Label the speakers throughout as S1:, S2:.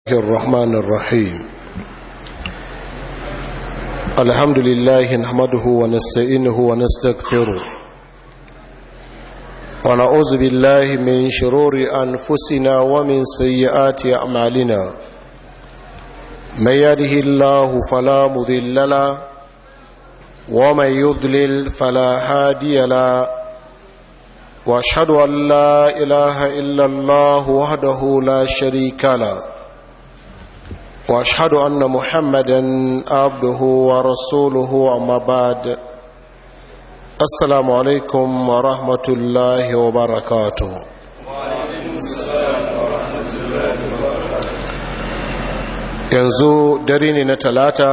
S1: الرحمن الرحيم الحمد لله نحمده ونستعينه ونستغفره ونعوذ بالله من شرور أنفسنا ومن سيئات أعمالنا من يده الله فلا مضل له ومن يضلل فلا هادي له واشهد ان لا اله الا الله وحده لا شريك له واشهد ان محمدا عبده ورسوله اما بعد السلام عليكم ورحمه الله وبركاته yanzu dare ne na talata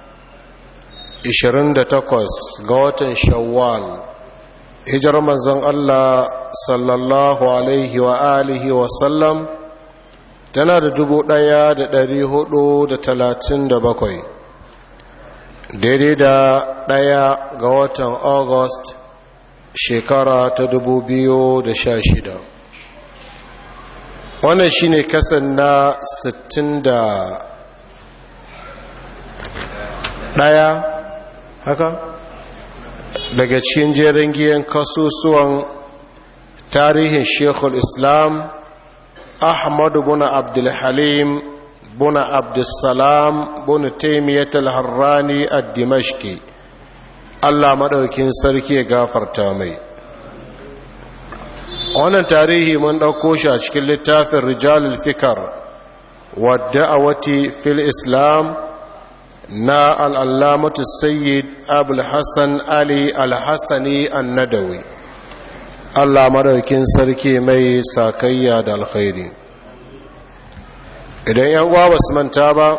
S1: 28 ga watan shawwal hijar manzon Allah sallallahu alaihi wa alihi wa sallam tana da dubu ɗaya da ɗari hudu da talatin da bakwai daidai da ɗaya ga watan august shekara ta dubu biyu da sha shida wannan shine kasan na sittin da ɗaya haka daga cikin jerin giyan kasusuwan tarihin shekul islam ahmadu buna abdulhalim buna abdulsalam buna taimiyyat al-harrani a dimashki allah maɗaukin sarki ya gafarta mai wannan tarihi mun ɗauko shi a cikin littafin rijalul fikar wadda a wati fil islam na al'allamatu sayyid abulhassan ali alhassani annadawi allah maraukin sarki mai sakayya da alkhairi idan yan uwa basu manta ba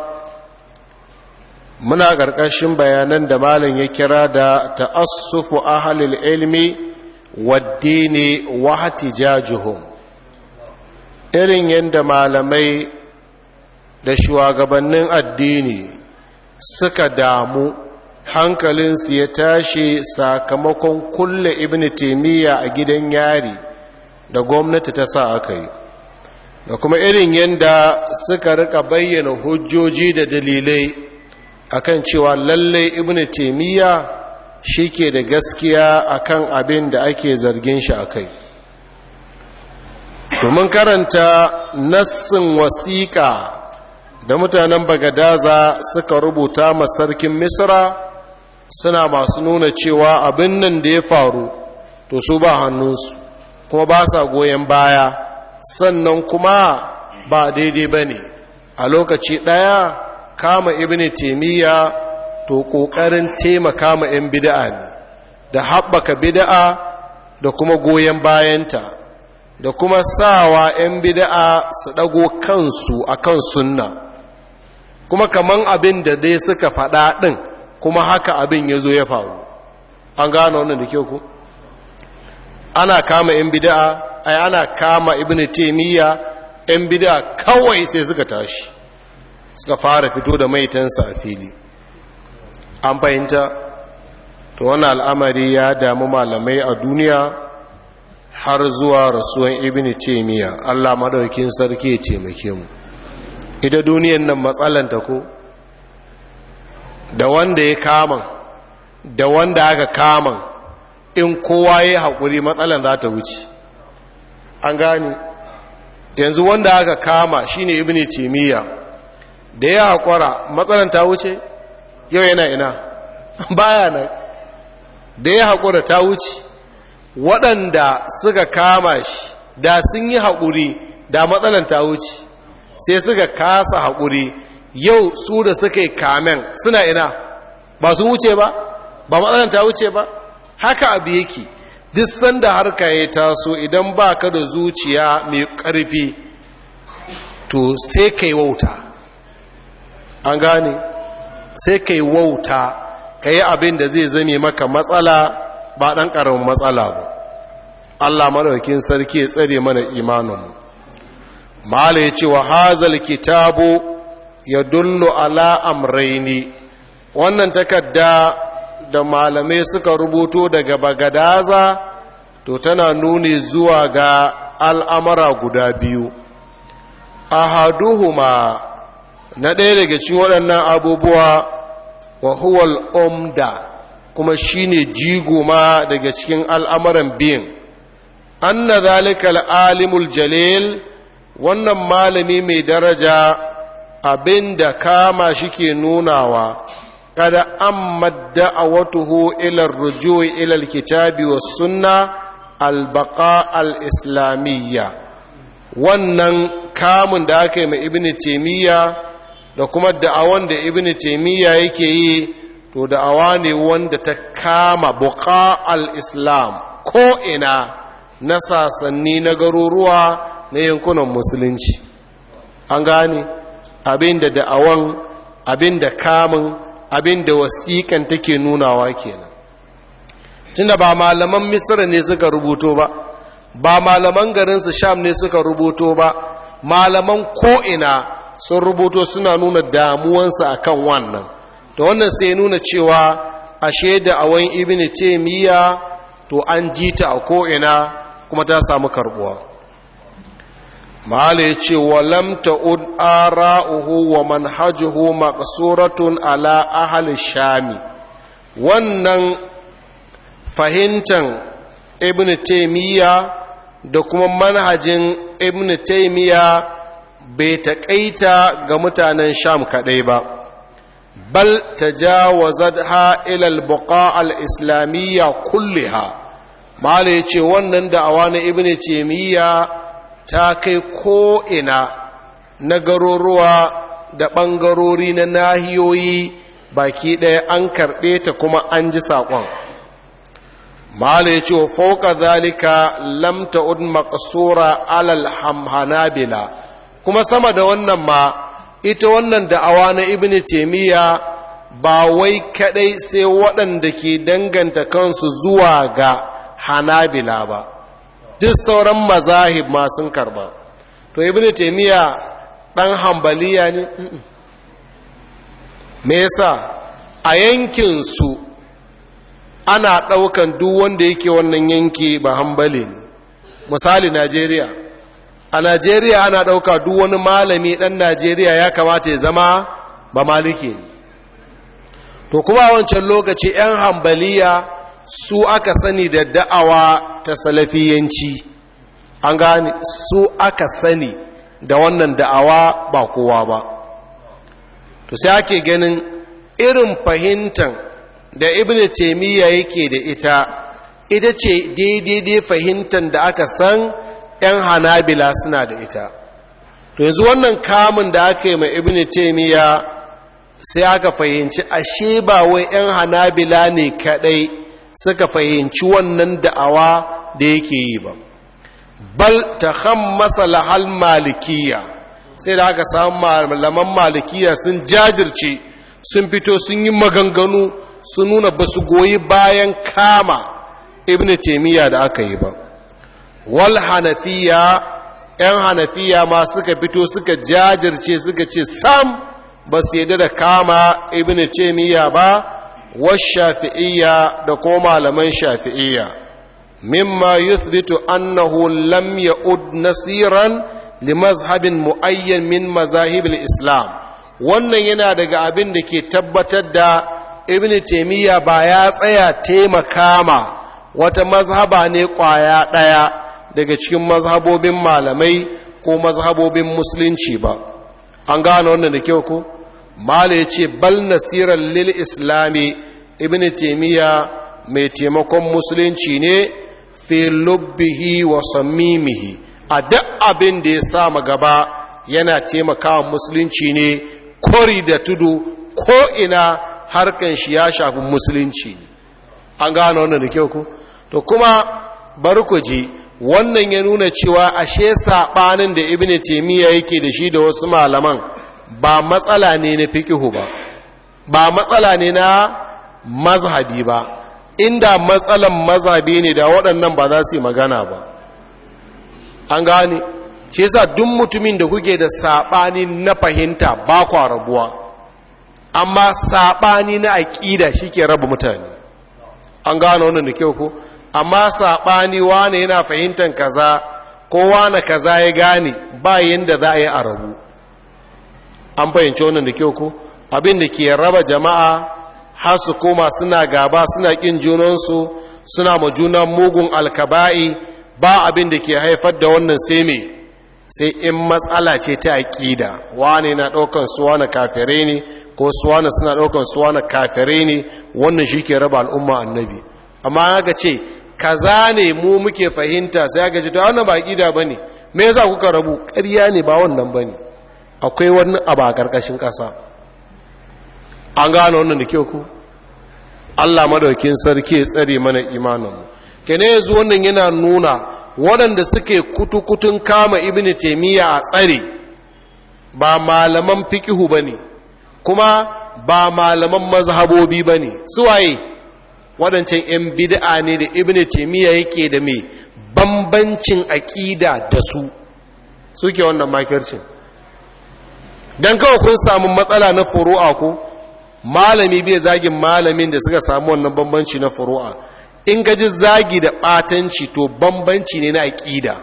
S1: muna ƙarƙashin bayanan da malin ya kira da ta'assufu ahalil ilmi waddini wa hatijajuhum irin yadda malamai da shugabannin addini suka damu hankalinsu ya tashi sakamakon kulle ibn taimiyya a gidan yari da gwamnati ta sa aka yi da kuma irin yadda suka rika bayyana hujjoji da dalilai akan cewa lallai ibn taimiyya shi ke da gaskiya akan abin da ake zargin shi a kai domin karanta nassin wasiƙa da mutanen bagadaza suka rubuta ma sarkin misra suna masu nuna cewa abin nan da ya faru to su ba hannunsu kuma ba sa goyon baya sannan kuma ba daidai ba ne a lokaci ɗaya kama ibini taimiyya to ƙoƙarin taimaka ma 'yan bida'a ne da haɓaka bida'a da kuma goyon bayanta da kuma sawa 'yan bida'a su ɗago kansu a kan sunna kuma kaman abin da dai suka faɗa ɗin kuma haka abin ya zo ya faru an gano wannan da kyau ku ana kama yan bida'a ai ana kama ibn taymiya yan bida'a kawai sai suka tashi suka fara fito da maitansa a fili an fahimta to wani al'amari ya damu malamai a duniya har zuwa rasuwan ibn taymiya Allah madaukin sarki ya taimake mu ita duniyan nan matsalanta ko da wanda ya kama da wanda aka kama in kowa ya haƙuri matsalan za ta wuce an gani yanzu wanda aka kama shine ibn timiya da ya haƙura matsalan ta wuce yau yana ina baya nan da ya haƙura ta wuce waɗanda suka kama shi da sun yi haƙuri da matsalan ta wuce sai suka kasa haƙuri yau su da suka yi kamen suna ina ba su wuce ba ba matsalan ta wuce ba haka abu yake duk sanda harka ya taso idan ba ka da zuciya mai ƙarfi to sai ka yi wauta an gane sai ka yi wauta ka yi abin da zai zame maka matsala ba ɗan ƙaramin matsala ba allah maɗaukin sarki ya tsare mana imaninmu mala ya ce wa hazal kitabu ya dullu ala amraini wannan takarda da malamai suka rubuto daga bagadaza to tana nuni zuwa ga al'amara guda biyu ahaduhuma na ɗaya daga cikin waɗannan abubuwa wa huwal umda kuma shine jigo ma daga cikin al'amuran biyan anna zalika al'alimul jalil wannan malami mai daraja abin da kama shi ke nunawa kada an madda a watuhu ilar rujuwa ilar kitabi wa sunna albaka al-islamiyya wannan kamun da aka yi mai ibn taimiyya da kuma da'awan da ibn taimiyya yake yi to da'awa ne wanda ta kama buka al-islam ko ina na sasanni na garuruwa na yankunan musulunci an gane abin da da'awan abin da kamun abin da wasiƙan take nunawa kenan tunda ba malaman misira ne suka rubuto ba ba malaman garinsu sham ne suka rubuto ba malaman ko'ina sun rubuto suna nuna damuwansu akan wannan da wannan sai nuna cewa ashe da awon ibn taimiyya to an ji ta a ko'ina kuma ta samu karbuwa mahala ya ce wa lamta un ara'uhu wa manhajuhu maqsuratun ala ahli shami wannan fahimtan ibn taimiyya da kuma manhajin ibn taimiyya bai taƙaita ga mutanen sham kaɗai ba bal tajawazadha ila al-buqa al-islamiyya kulliha mala yace wannan da'awa na ibn taimiyya ta kai ko ina na garuruwa da ɓangarori na nahiyoyi baki ɗaya an karɓe ta kuma an ji saƙon mala ya ce wa fauka zalika lamta un makasura alal hamhanabila kuma sama da wannan ma ita wannan da'awa na ibn taimiyya ba wai kadai sai waɗanda ke danganta kansu zuwa ga hanabila ba duk sauran mazahib ma sun karba to ibn taimiyya ɗan hambaliya ne me yasa a yankinsu ana ɗaukan duk wanda yake wannan yanki ba hambali ne misali najeriya a najeriya ana ɗauka duk wani malami ɗan najeriya ya kamata ya zama ba maliki ne to kuma a wancan lokaci 'yan hambaliya su aka sani da da'awa ta salafiyanci an gane su aka sani da wannan da'awa ba kowa ba to sai ake ganin irin fahimtar da ibn taimiyya yake da ita ita ce daidai fahimtar da aka san 'yan hanabila suna da ita to yanzu wannan kamun da aka yi mai ibn taimiyya sai aka fahimci ashe ba wai 'yan hanabila ne kadai suka fahimci wannan da'awa da yake yi ba bal ta hammasa lahal malikiya sai da aka samu malaman malikiya sun jajirce sun fito sun yi maganganu sun nuna ba su goyi bayan kama ibn taimiyya da aka yi ba wal hanafiya 'yan hanafiya ma suka fito suka jajirce suka ce sam ba su yadda da kama ibn taimiyya ba والشافعية دقوم لمن شافعية مما يثبت أنه لم يؤد نصيرا لمذهب معين من مذاهب الإسلام wannan yana daga abin da ke tabbatar da ibn taimiyya ba ya tsaya taimaka ma wata mazhaba ne kwaya ɗaya daga cikin mazhabobin malamai ko mazhabobin musulunci ba an gane wannan da kyau ko mala ya ce bal nasirar lil islami ibn taimiyya mai taimakon musulunci ne fi lubbihi wa sammimihi a duk abin da ya sama gaba yana taimakawa musulunci ne kori da tudu ko ina harkan shi ya shafi musulunci ne an gano wannan da kyau ku to kuma bari ku ji wannan ya nuna cewa ashe saɓanin da ibn taimiyya yake da shi da wasu malaman ba matsala ne na fikihu ba ba matsala ne na mazhabi ba inda matsalan mazhabi ne da waɗannan ba za su yi magana ba an gane shi yasa duk mutumin da kuke da saɓani na fahimta ba kwa rabuwa amma saɓani na aƙida shi ke raba mutane an gane wannan da kyau ko amma saɓani wane yana fahimtar kaza ko wane kaza ya gane ba yadda za a yi a rabu an fahimci wannan da kyau ko abin da ke raba jama'a har su koma suna gaba suna ƙin junansu suna ma junan mugun alkaba'i ba abin da ke haifar da wannan sai me sai in matsala ce ta aƙida wane na ɗaukan suwa na kafirai ne ko suwa na suna ɗaukan suwa na kafirai ne wannan shi ke raba al'umma annabi amma haka ce kaza ne mu muke fahimta sai aka ce to wannan ba aƙida ba ne me yasa kuka rabu ƙarya ne ba wannan ba ne akwai wani abu a ƙarƙashin ƙasa an gano wannan da kyau ku allah madaukin sarki ya tsare mana imaninmu kene yanzu wannan yana nuna waɗanda suke kutukutun kama ibn taimiyya a tsare ba malaman fikihu ba ne kuma ba malaman mazhabobi ba ne suwaye waɗancan 'yan bid'a ne da ibn taimiyya yake da mai bambancin aƙida da su suke wannan makircin don kawai kun samu matsala na furu'a ko malami bai zagin malamin da suka samu wannan bambanci na furu'a in gaji zagi da ɓatanci to bambanci ne na aƙida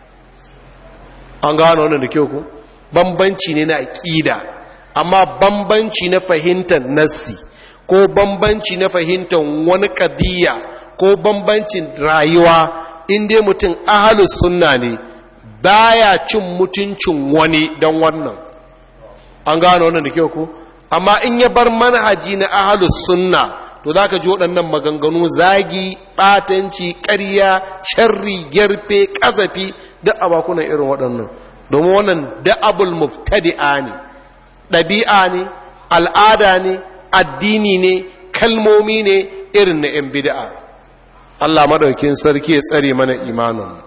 S1: an gano wannan da kyau ku bambanci ne na aƙida amma bambanci na fahimtar nassi ko bambanci na fahimtar wani ƙadiyya ko bambancin rayuwa in dai mutum ahalus sunna ne baya cin mutuncin wani don wannan an gano wannan da kyau ku amma in ya bar manhaji na ahalus sunna to za ka ji waɗannan maganganu zagi ɓatanci ƙarya sharri gyarfe ƙazafi duk a bakunan irin waɗannan domin wannan da'abul muftadi'a ne ɗabi'a ne al'ada ne addini ne kalmomi ne irin na 'yan bida'a Allah maɗaukin sarki ya tsare mana imanin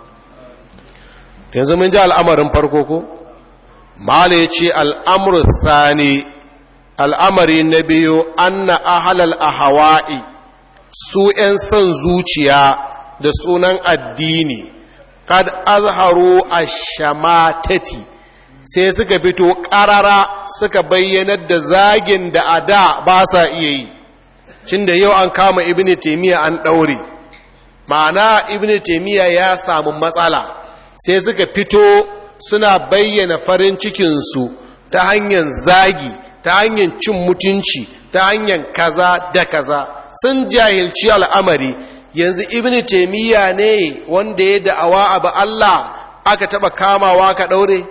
S1: yanzu mun ji al'amarin farko ko mala ya ce al'amur sani al'amari na biyu anna ahalal ahawa'i su ‘yan son zuciya da sunan addini kad azharu a shamatati sai suka fito ƙarara suka bayyanar da zagin da a da ba sa iya yi cin da yau an kama ibini taimiyya an ɗaure ma'ana ibini taimiyya ya samu matsala sai suka fito suna bayyana farin cikinsu ta hanyar zagi ta hanyar cin mutunci ta hanyar kaza da kaza sun jahilci al'amari yanzu ibn taimiyya ne wanda ya da'awa abu Allah aka taba kamawa ka daure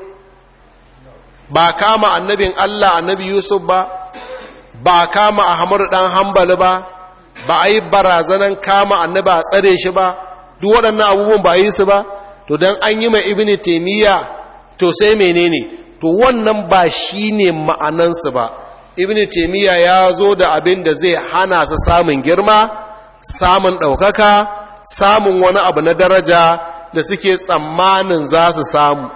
S1: ba kama annabin Allah annabi Yusuf ba ba kama Ahmadu dan Hanbali ba ba a yi barazanan kama annabi a tsare shi ba duk waɗannan abubuwan ba yi su ba to don an yi mai ibn taimiyya to sai menene to wannan ba shi ne ma'anansu ba ibn taimiyya ya zo da abin da zai hana su samun girma samun ɗaukaka samun wani abu na daraja da suke tsammanin za su samu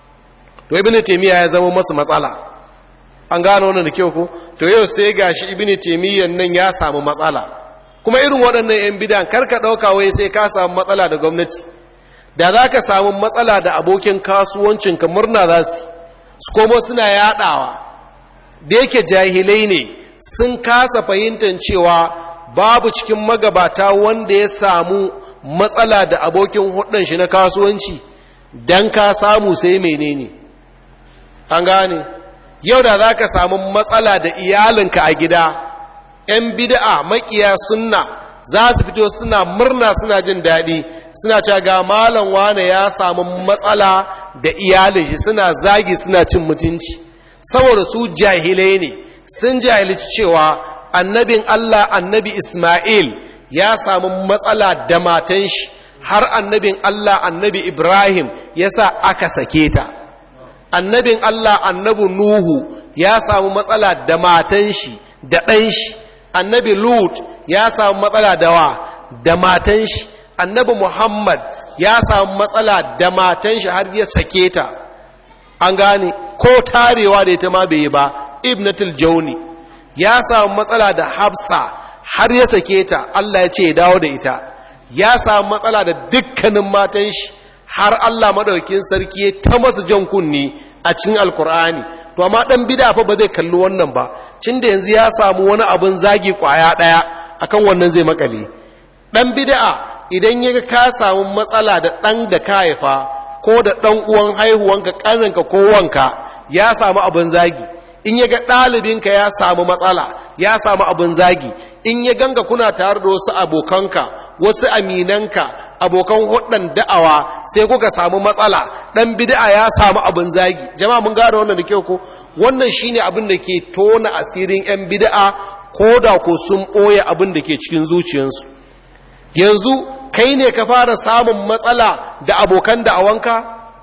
S1: to ibn taimiyya ya zama masu matsala an gano wannan da kyau ko to yau sai gashi ibn taimiyyan nan ya samu matsala kuma irin waɗannan 'yan bidan karka ɗauka wai sai ka samu matsala da gwamnati da za ka samu matsala da abokin kasuwancinka murna za su su komo suna yaɗawa da yake jahilai ne sun kasa fahimtar cewa babu cikin magabata wanda ya samu matsala da abokin hudun shi na kasuwanci don ka samu sai menene an gane yau da za ka samu matsala da iyalinka a gida 'yan bid'a makiya sunna za su fito suna murna suna jin daɗi suna cewa ga malam wane ya samu matsala da iyalin shi suna zagi suna cin mutunci saboda su jahilai ne sun jahilci cewa annabin Allah annabi Ismail ya samu matsala da matan shi har annabin Allah annabi Ibrahim ya sa aka sake ta annabin Allah annabi Nuhu ya samu matsala da matan shi da ɗan shi annabi Lut ya samu matsala da wa da matan shi annabi Muhammad ya samu matsala da matan shi har ya sake ta an gane ko tarewa da ita ma bai yi ba ibnatul jauni ya samu matsala da hafsa har ya sake ta Allah ya ce ya dawo da ita ya samu matsala da dukkanin matan shi har Allah madaukakin sarki ya ta masa jan kunni a cikin alkur'ani to amma dan bid'a fa ba zai kalli wannan ba cin da yanzu ya samu wani abin zagi kwaya daya akan wannan zai makale dan bid'a idan ya ka samu matsala da dan da ka haifa ko da dan uwan haihuwanka kaninka ko wanka ya samu abin zagi in ya ga ɗalibinka ya samu matsala ya samu abin zagi in ya ganga kuna tare da wasu abokanka wasu aminanka abokan hudun da'awa sai kuka samu matsala ɗan bid'a ya samu abin zagi jama'a mun gane wannan da kyau ko wannan shine abin da ke tona asirin 'yan bid'a ko da ko sun ɓoye abin da ke cikin zuciyarsu yanzu kai ne ka fara samun matsala da abokan da'awanka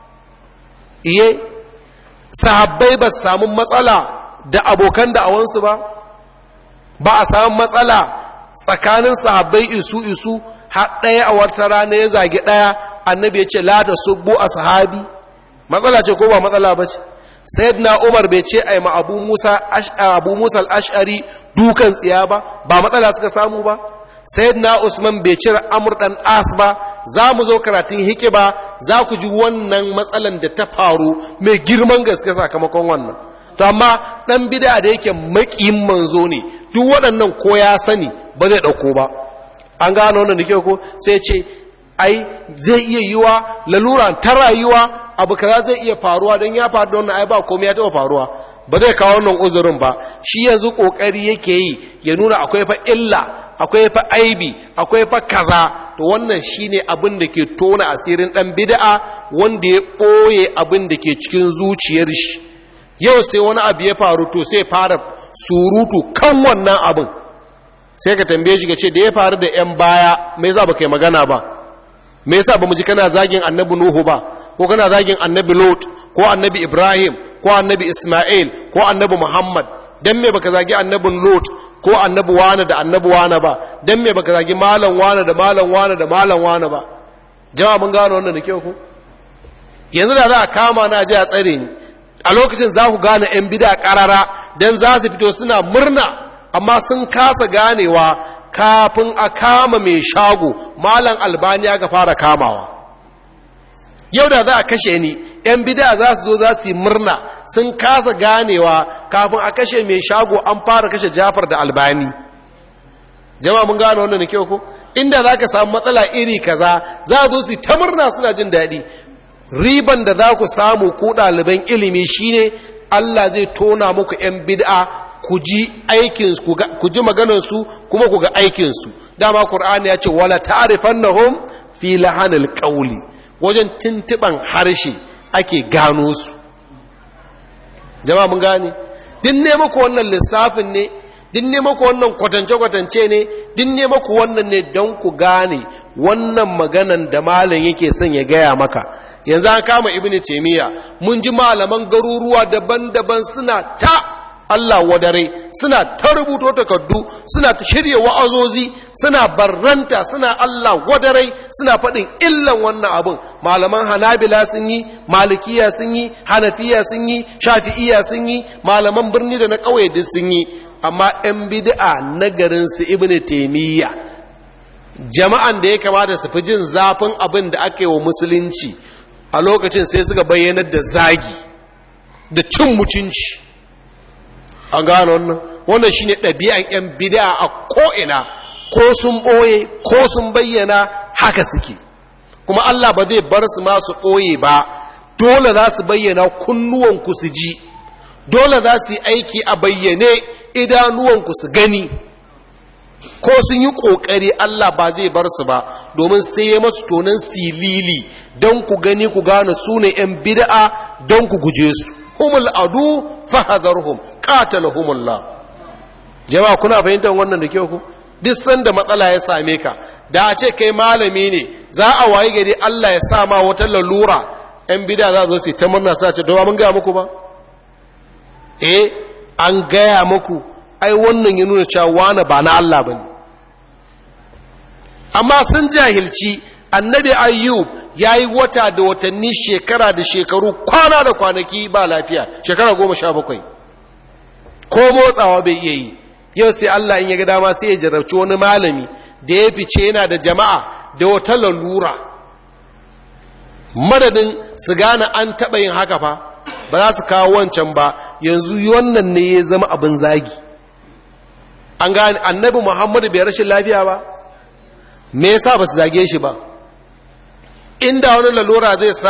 S1: iye sahabbai ba su samu matsala da abokan da'awansu ba ba a samu matsala tsakanin sahabbai isu isu har ɗaya a wata rana ya zagi ɗaya annabi ya ce la ta subbu a sahabi matsala ce ko ba matsala ba ce sayyidina umar bai ce ai ma abu musa abu musa al-ash'ari dukan tsiya ba ba matsala suka samu ba sayyidina usman bai cire amur dan as ba za mu zo karatun hike ba za ku ji wannan matsalan da ta faru mai girman gaske sakamakon wannan to amma dan bid'a da yake makiyin manzo ne duk waɗannan ko ya sani ba zai dauko ba an gano wannan da ke ko sai ce ai zai iya yiwa lalura ta rayuwa abu kaza zai iya faruwa don ya faru da wannan ai ba komai ya taɓa faruwa ba zai kawo wannan uzurin ba shi yanzu kokari yake yi ya nuna akwai fa illa akwai fa aibi akwai fa kaza to wannan shine abin da ke tona asirin dan bid'a wanda ya boye abin da ke cikin zuciyar shi yau sai wani abu ya faru to sai fara surutu kan wannan abin sai ka tambaye shi ka ce da ya faru da yan baya me yasa baka yi magana ba me yasa bamu ji kana zagin annabi nuhu ba ko kana zagin annabi lot ko annabi ibrahim ko annabi isma'il ko annabi muhammad dan me baka zagi annabin lot ko annabi wane da annabi wane ba dan me baka zagi malam wane da malam wane da malam wane ba jama'a mun gano wannan da kyau ko yanzu da za a kama na ji a tsare ni a lokacin za ku gane yan bida karara dan za su fito suna murna amma sun kasa ganewa kafin a kama mai shago malam albani aka fara kamawa yau da za a kashe ni yan bida za su zo za su yi murna sun kasa ganewa kafin a kashe mai shago an fara kashe jafar da albani jama'a mun gane wannan da kyau ko inda za ka samu matsala iri kaza za a zo su ta murna suna jin daɗi riban da za ku samu ku ɗaliban ilimi shine allah zai tona muku 'yan bid'a ku ji aikinsu ku ji maganarsu kuma ku ga aikinsu dama ƙur'ani ya ce wala ta'rifannahum fi lahanil qawli wajen tintiban harshe ake gano su jama'a mun gane din ne muku wannan lissafin ne din ne muku wannan kwatance-kwatance ne din ne muku wannan ne don ku gane wannan maganan da malam yake son ya gaya maka yanzu an kama ibnu taymiya mun ji malaman garuruwa daban-daban suna ta Allah wadare suna ta rubuto takardu suna ta shirya wa'azozi suna barranta suna Allah wadare suna faɗin illan wannan abin malaman hanabila sun yi malikiya sun yi hanafiya sun yi shafi'iya sun yi malaman birni da na ƙauye duk sun yi amma 'yan bid'a na garin su ibnu taymiya jama'an da ya kamata su fi jin zafin abin da aka yi wa musulunci a lokacin sai suka bayyanar da zagi da cin mutunci an gano wannan wannan shine ɗabi'an 'yan bid'a a ko'ina ko sun ɓoye ko sun bayyana haka suke kuma Allah ba zai bar su masu ɓoye ba dole za su bayyana kunnuwanku su ji dole za su yi aiki a bayyane idanuwanku su gani ko sun yi ƙoƙari Allah ba zai bar su ba domin sai ya masu tonon silili don ku gani ku gane su ne 'yan bid'a don ku guje su humul adu fahadarhum qatalahumullah jama'a kuna fahimtar wannan da kyau ku duk sanda matsala ya same ka da a ce kai malami ne za a wayi gari Allah ya sa ma wata lalura 'yan bid'a za su ta murna sa ce domin mun gaya muku ba eh an gaya muku ai wannan ya nuna cewa wani ba na Allah ba ne amma sun jahilci annabi ayyub ya yi wata da watanni shekara da shekaru kwana da kwanaki ba lafiya shekara goma sha bakwai ko motsawa bai iya yi yau sai Allah in ya ga dama sai ya jarabci wani malami da ya fice yana da jama'a da wata lalura madadin su gane an taɓa yin haka fa ba za su kawo wancan ba yanzu wannan ne ya zama abin zagi an gane annabi muhammadu bai rashin lafiya ba me yasa ba su zage shi ba inda wani lalura zai sa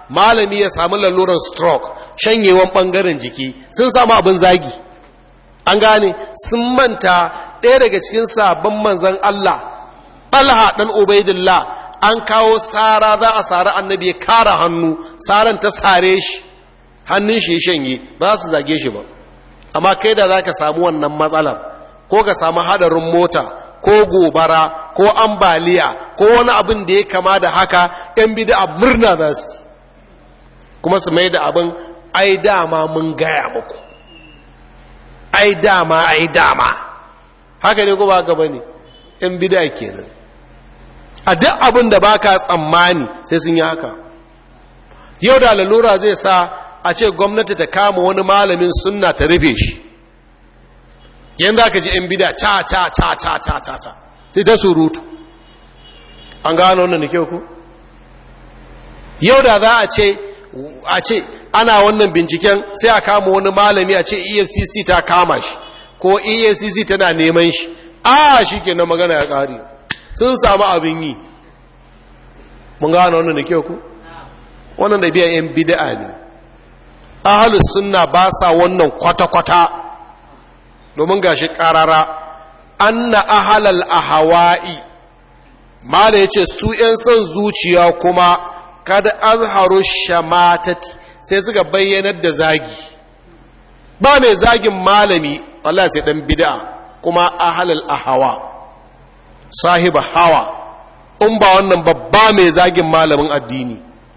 S1: malami ya samu lalurar stroke shanyewan ɓangaren jiki sun samu abin zagi an gane sun manta ɗaya daga cikin sabon manzan Allah ɗalha ɗan ubaidillah an kawo tsara za a sari annabi ya kara hannu tsaran ta sare shi hannun shi ya shanye ba za su zage shi ba amma kai da za ka samu wannan matsalar ko ka samu hadarin mota ko gobara ko ambaliya ko wani abin da ya kama da haka yan bida murna za su kuma su mai da abin ai dama mun gaya muku ai dama ai dama haka ne ko ba gaba ne yan bida kenan a duk abin da baka tsammani sai sun yi haka yau da lalura zai sa a ce gwamnati ta kama wani malamin sunna ta rufe shi yanzu aka ji 'yan bida ca ca ca ca ca ca ca sai ta surutu an gano wannan da kyau ku yau da za a ce a ce ana wannan binciken sai a kama wani malami a ce efcc ta kama shi ko efcc tana neman shi a shi ke na magana ya ƙari sun samu abin yi mun gano wannan da kyau ku wannan da biyan 'yan bida'a ne ahalus sunna ba sa wannan kwata-kwata domin gashi karara anna ahalal ahawa'i ma da yace su 'yan son zuciya kuma kada azharu shamatati sai suka bayyanar da zagi ba mai zagin malami Allah sai dan bid'a kuma ahalal ahawa sahiba hawa in ba wannan babba mai zagin malamin addini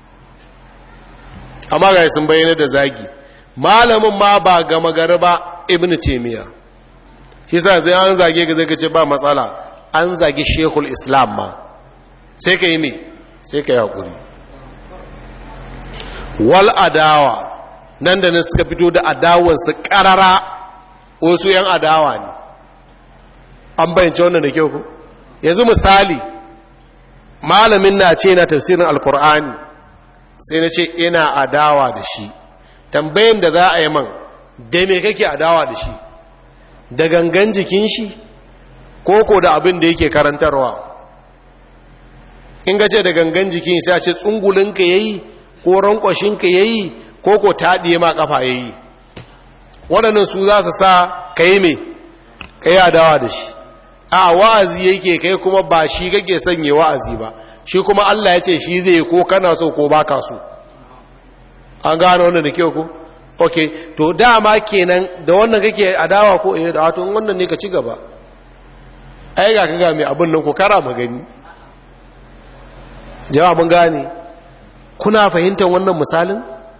S1: amma ga sun bayyana da zagi malamin ma ba gama gari ba ibn taymiya shi sa zai an zage ga zai kace ba matsala an zagi shekul islam ma sai ka yi me sai ka yi hakuri wal adawa nan da nan suka fito da adawansu karara wasu yan adawa ne an bayyance wannan da kyau ku yanzu misali malamin na ce na tafsirin alkur'ani sai na ce ina adawa da shi tambayin da za a yi man da me kake adawa da shi da gangan jikin shi koko da abin da yake karantarwa in gace da gangan jikin sai a ce tsungulinka yayi ko rankwashinka yayi koko taɗiye ma kafa yayi waɗannan su za su sa ka yi me ka yi adawa da shi a wa'azi yake kai kuma ba shi kake sanye wa'azi ba shi kuma Allah ya ce shi zai ko kana so ko baka so an gano wannan da kyau ko ok to dama kenan da wannan kake adawa ko eh da wato wannan ne ka ci gaba ai ga kaga mai abin nan ko kara magani jawabin gane kuna fahimtar wannan misalin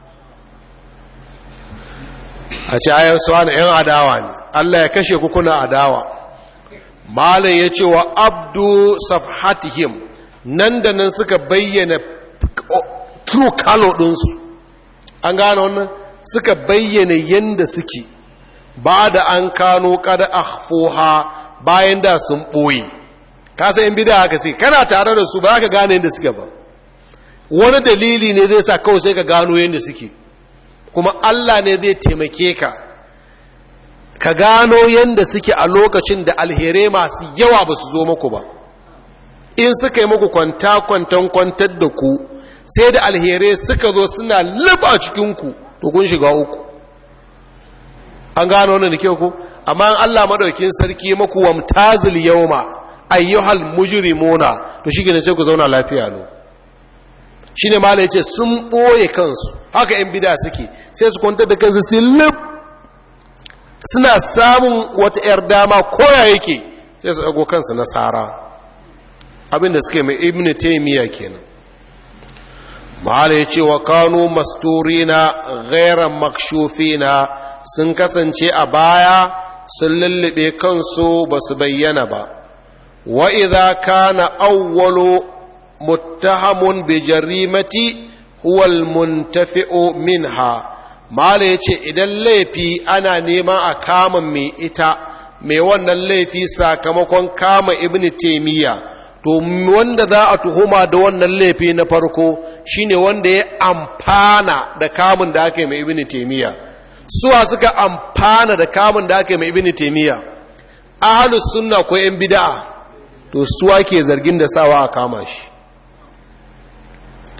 S1: a ce ayar suwa na 'yan adawa ne Allah ya kashe ku kuna adawa malin ya ce wa abdu safhatihim nan da nan suka bayyana true color ɗinsu an gane wannan suka bayyana yadda suke ba da an kano kada akhfoha bayan da sun ɓoye kasa yin bida haka sai kana tare da su ba ka gane yadda suke ba wani dalili ne zai sa kawai sai ka gano yadda suke kuma allah ne zai taimake ka ka gano yadda suke a lokacin da alherai masu yawa ba su zo muku ba in suka yi muku kwanta-kwantan kwantar da ku sai da alherai suka zo suna liba cikinku to kun shiga uku an gano wannan da kyau ku amma an Allah madaukin sarki maku wamtazil yawma ayyuhal mujrimuna to shi ne sai ku zauna lafiya no shine malai yace sun boye kansu haka yan bid'a suke sai su kwantar da kansu sai lib suna samun wata yar dama koya yake sai su dago kansu nasara abinda suke mai ibn taymiya kenan mahala ya ce wa kanu masturina ghairan makshufina sun kasance a baya sun lullube kansu ba su bayyana ba wa idza kana awwalu muttahamun bi jarimati huwa almuntafi'u minha mahala ya ce idan laifi ana neman a kama mai ita mai wannan laifi sakamakon kama ibn taymiya to wanda za a tuhuma da wannan laifi na farko shine wanda ya amfana da kamun da aka yi mai ibini taimiyya suwa suka amfana da kamun da aka yi mai ibini taimiyya ahalus sunna ko yan bida'a to suwa ke zargin da sawa a kama shi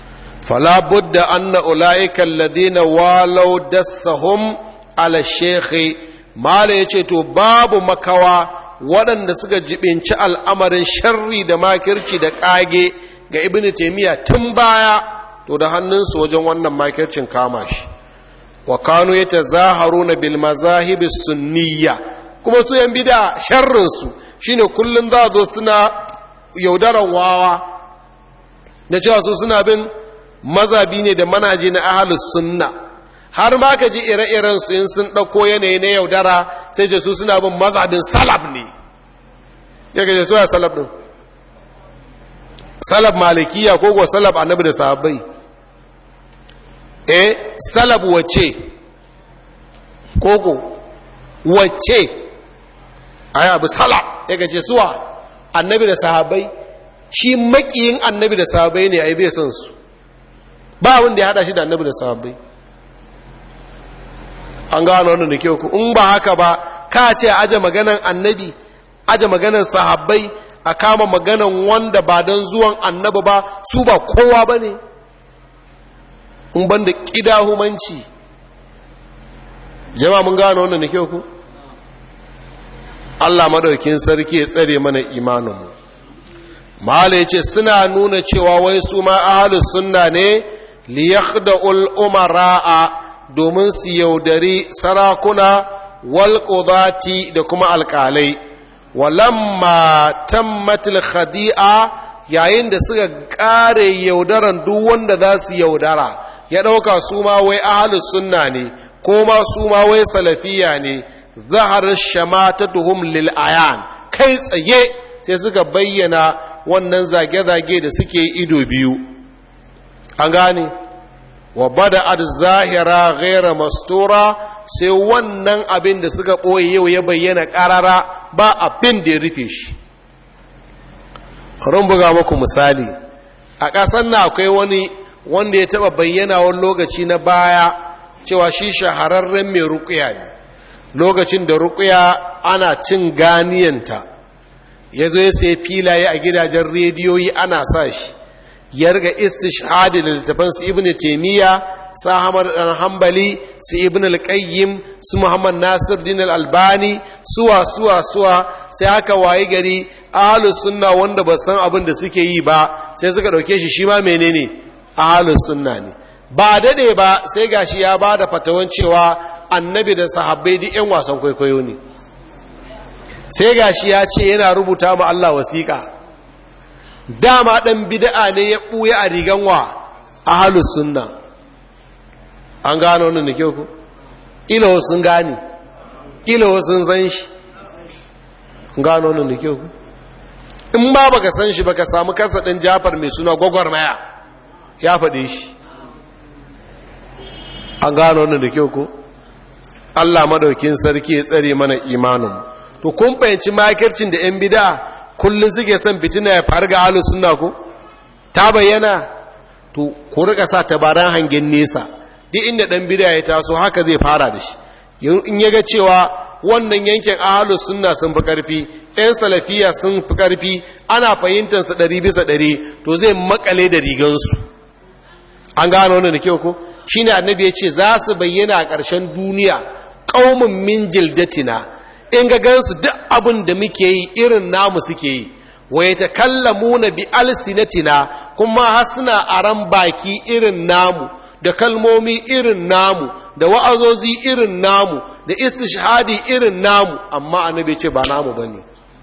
S1: fala budda anna ulaika alladhina walau dassahum ala shekhi mala yace to babu makawa waɗanda suka jibinci al'amarin sharri da makirci da ƙage ga ibn taimiyya tun baya to da hannunsu wajen wannan makircin kama shi wa kanu ya tazaharu na bil mazahibi sunniya kuma su yan bida sharrinsu shine kullum za zo suna yaudaran wawa da cewa su suna bin mazabi ne da manaji na ahalus sunna har ma ka ji ire-iren su in sun ɗauko yanayi na yaudara sai ce su suna bin mazabin salaf ne ya gaje so ya salaf ɗin salaf malikiya ko ko salaf annabi da sahabbai eh salaf wace koko wace ai abu salaf ya gaje suwa annabi da sahabbai shi makiyin annabi da sahabbai ne ai bai son su ba wanda ya hada shi da annabi da sahabbai an gano wannan da kyau ku in ba haka ba ka ce aje maganan annabi aje maganan sahabbai a kama maganan wanda ba don zuwan annabi ba su ba kowa ba ne in ban da ƙidahumanci jama mun gano wannan da kyau ku allah madaukin sarki ya tsare mana imaninmu mahala ya ce suna nuna cewa wai su ma ahalus sunna ne liyakhda'ul umara'a domin su yaudari sarakuna walƙudati da kuma alƙalai walamma tammatil khadi'a yayin da suka ƙare yaudaran duk wanda za su yaudara ya ɗauka su ma wai ahalus sunna ne ko ma su ma wai salafiya ne zahar shamatatuhum lil ayan kai tsaye sai suka bayyana wannan zage-zage da suke ido biyu an gane wa bada ad zahira ghaira mastura sai wannan abin da suka ɓoye yau ya bayyana ƙarara ba abin da ya rufe shi rin buga muku misali a ƙasar na akwai wani wanda ya taɓa bayyana wani lokaci na baya cewa shi shahararren mai rukuya ne lokacin da rukuya ana cin ganiyanta ya zo ya sai filaye a gidajen rediyoyi ana sa shi ya riga istishhadi da littafan su ibn taymiya sa hamar dan hanbali su ibn al-qayyim su muhammad nasir din al-albani suwa suwa suwa sai aka wayi gari ahlus sunna wanda ba san abin da suke yi ba sai suka dauke shi shi ma menene ahlus sunna ne ba dade ba sai gashi ya bada fatawan cewa annabi da sahabbai duk yan wasan kwaikwayo ne sai gashi ya ce yana rubuta ma Allah wasiƙa dama ɗan bida'a ne ya ɓuya a rigan wa a halus sunna an gano wannan da kyau ku ilo sun gane ilo sun san shi gano wannan da kyau ku in ba baka san shi baka samu kasa ɗin jafar mai suna gwagwarmaya ya faɗe shi an gano wannan da kyau ku Allah madaukin sarki ya tsare mana imanin to kun fahimci makircin da 'yan bida'a kullum suke son fitina ya faru ga halin suna ku ta bayyana to ku rika sa tabaran hangen nesa duk inda dan bid'a ya taso haka zai fara da shi in ya ga cewa wannan yankin ahalus sunna sun fi karfi yan salafiya sun fi karfi ana fahimtar su ɗari bisa ɗari to zai makale da rigansu an gano wannan da kyau ko shine annabi ya ce za su bayyana a ƙarshen duniya ƙaumin min jildatina in ga gansu duk abin da muke yi irin namu suke yi wai ta kallamuna bi alsinatina kuma har suna aran baki irin namu da kalmomi irin namu da wa'azozi irin namu da istishhadi irin namu amma annabi ce ba namu bane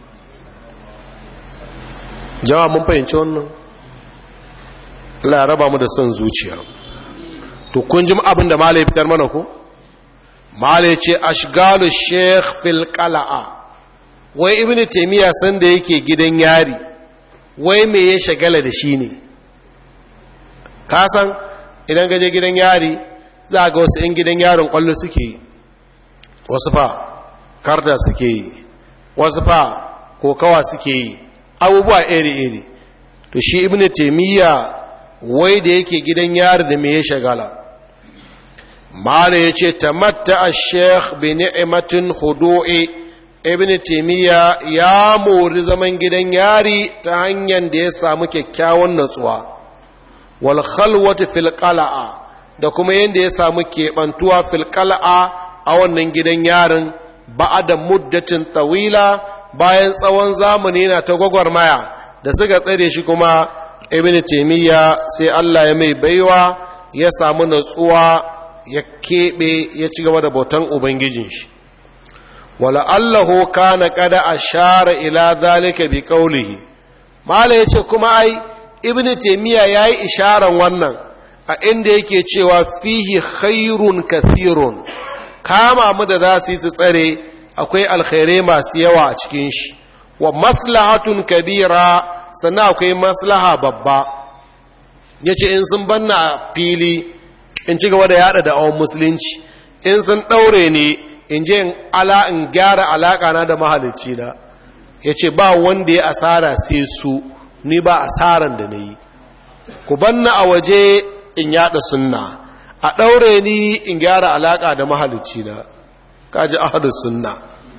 S1: jama'a mun fahimci wannan Allah ya raba mu da son zuciya to kun ji abin da malai fitar mana ko malai ce ashgalu sheikh fil qala'a wai ibnu taymiya san da yake gidan yari wai me ya shagala da shi ne ka san idan gaje gidan yari za ga wasu 'yan gidan yarin kwallo suke yi wasu fa karta suke yi wasu fa kokawa suke yi abubuwa iri-iri to shi ibn taimiyya wai da yake gidan yari da me ya shagala mala ya ce tamatta a sheikh bi ni'imatin hudu'i ibn taimiyya ya mori zaman gidan yari ta hanyar da ya samu kyakkyawan natsuwa wal khalwati fil qala'a da kuma yanda ya samu keɓantuwa fil qala'a a wannan gidan yarin ba'ada muddatin tawila bayan tsawon zamani yana ta gwagwarmaya da suka tsare shi kuma ibn taimiyya sai Allah ya mai baiwa ya samu natsuwa ya keɓe ya ci gaba da bautan ubangijin shi wala allahu kana kada ashara ila zalika bi qawlihi mala yace kuma ai ibn taimiyya yayi isharan wannan a inda yake cewa fihi khairun kathirun kama mu da za su yi su tsare akwai alkhairai masu yawa a cikin shi wa maslahatun kabira sannan akwai maslaha babba ya ce in sun banna a fili in ci gaba da yada da awon musulunci in sun ɗaure ne in je in ala in gyara alaƙa na da mahalicci na ya ce ba wanda ya asara sai su ni ba asaran da na yi ku banna a waje in yada sunna a ɗaure ni in gyara alaƙa da mahalicci na kaji ahadus sunna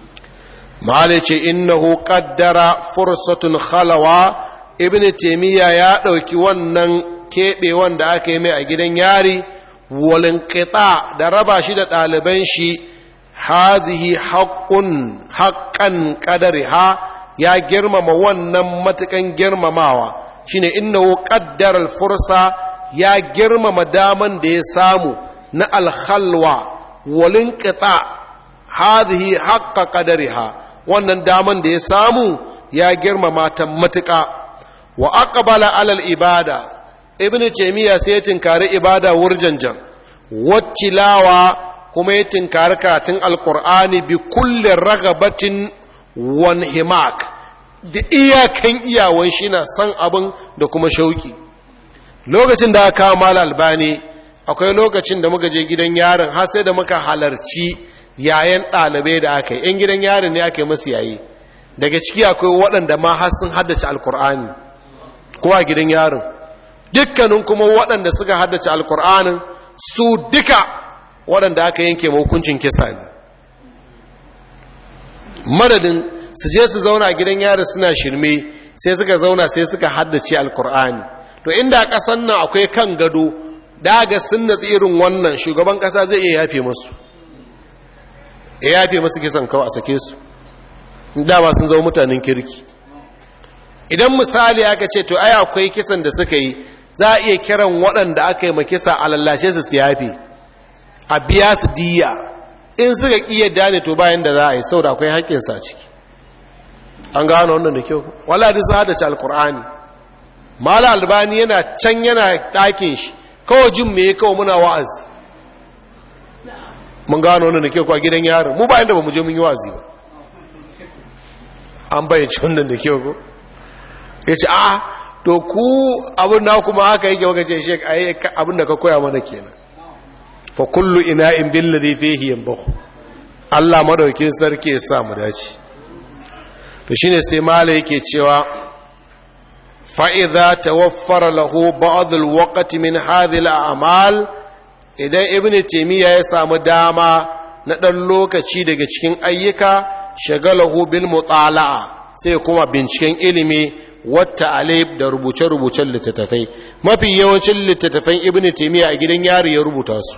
S1: malice innahu qaddara fursatun khalawa ibnu taymiya ya dauki wannan kebe wanda aka yi mai a gidan yari walin qita da raba shi da ɗaliban shi hazihi haqqun haqqan qadariha ya girmama wannan matukan girmamawa shine innahu qaddara al-fursa ya girmama daman da ya samu na al-khalwa walin qita hadhihi haqqa qadariha wannan daman da ya samu ya girmama ta matuƙa wa aqbala alal ibada ibnu taymiya sai ya tinkari ibada wurjanjan wattilawa kuma ya tinkari katin alqur'ani bi kulli ragabatin wan himak da iyakan iyawan shi na san abin da kuma shauki lokacin da aka kawo albani akwai lokacin da muka je gidan yaron har sai da muka halarci yayan ɗalibai da aka yi ‘yan gidan yarin ne aka yi masu yayi daga ciki akwai waɗanda ma har sun haddace alkur'ani ko a gidan yarin dukkanin kuma waɗanda suka haddace alkur'anin su duka waɗanda aka yanke hukuncin kisa ne madadin su je su zauna a gidan yarin suna shirme sai suka zauna sai suka haddace alkur'ani to inda ƙasan nan akwai kan gado daga sun natsi irin wannan shugaban ƙasa zai iya yafe masu ya yafe masu kisan kawai a sake su dama sun zama mutanen kirki idan misali aka ce to ai akwai kisan da suka yi za a iya kiran waɗanda aka yi makisa a lallashe su su yafe a biya su diya in suka ƙiya dane to bayan da za a yi sau da akwai haƙƙinsa ciki an gano wannan da kyau wala da su hadace alkur'ani mala albani yana can yana ɗakin shi kawai jin me kawai muna wa'azi mun gano wannan da ke kwa gidan yaron mu ba inda ba mu je mun yi wazi ba an bayyace wannan da ke ko ya ce a to ku abin na kuma haka yake waka ce shek a abin da ka koya mana kenan fa kullu ina in bin ladhi fihi yanbahu Allah madaukin sarki ya sa mu dace to shine sai mala yake cewa fa idza tawaffara lahu ba'd al-waqti min hadhihi al-a'mal idan ibn taimiyya ya samu dama na ɗan lokaci daga cikin ayyuka shagalahu bil mutala'a sai kuma binciken ilimi wata alif da rubuce-rubucen littattafai mafi yawancin littattafan ibn taimiyya a gidan yari ya rubuta su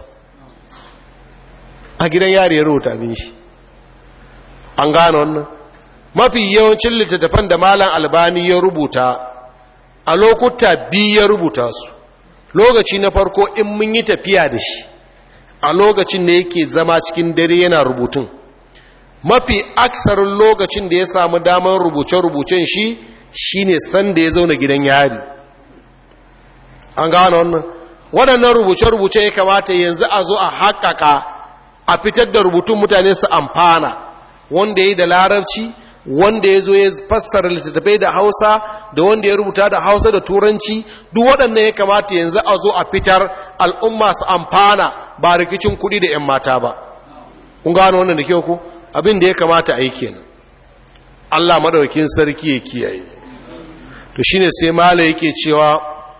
S1: a gidan yari ya rubuta abin shi an gane wannan mafi yawancin littattafan da malam albani ya rubuta a lokuta biyu ya rubuta su lokaci na farko in mun yi tafiya da shi a lokacin da yake zama cikin dare yana rubutun mafi aksarin lokacin da ya samu damar rubuce-rubucen shi shine san da ya zauna gidan yari an gano wannan waɗannan rubuce-rubuce ya kamata yanzu a zo a haƙaƙa a fitar da rubutun mutane su amfana wanda ya yi da larabci wanda ya zo ya fassara littattafai da hausa da wanda ya rubuta da hausa da turanci duk waɗannan ya kamata yanzu a zo a fitar al'umma su amfana ba rikicin kuɗi da 'yan mata ba kun gano wannan da kyau ku abin da ya kamata a yi kenan allah madaukin sarki ya kiyaye to shine sai mala yake cewa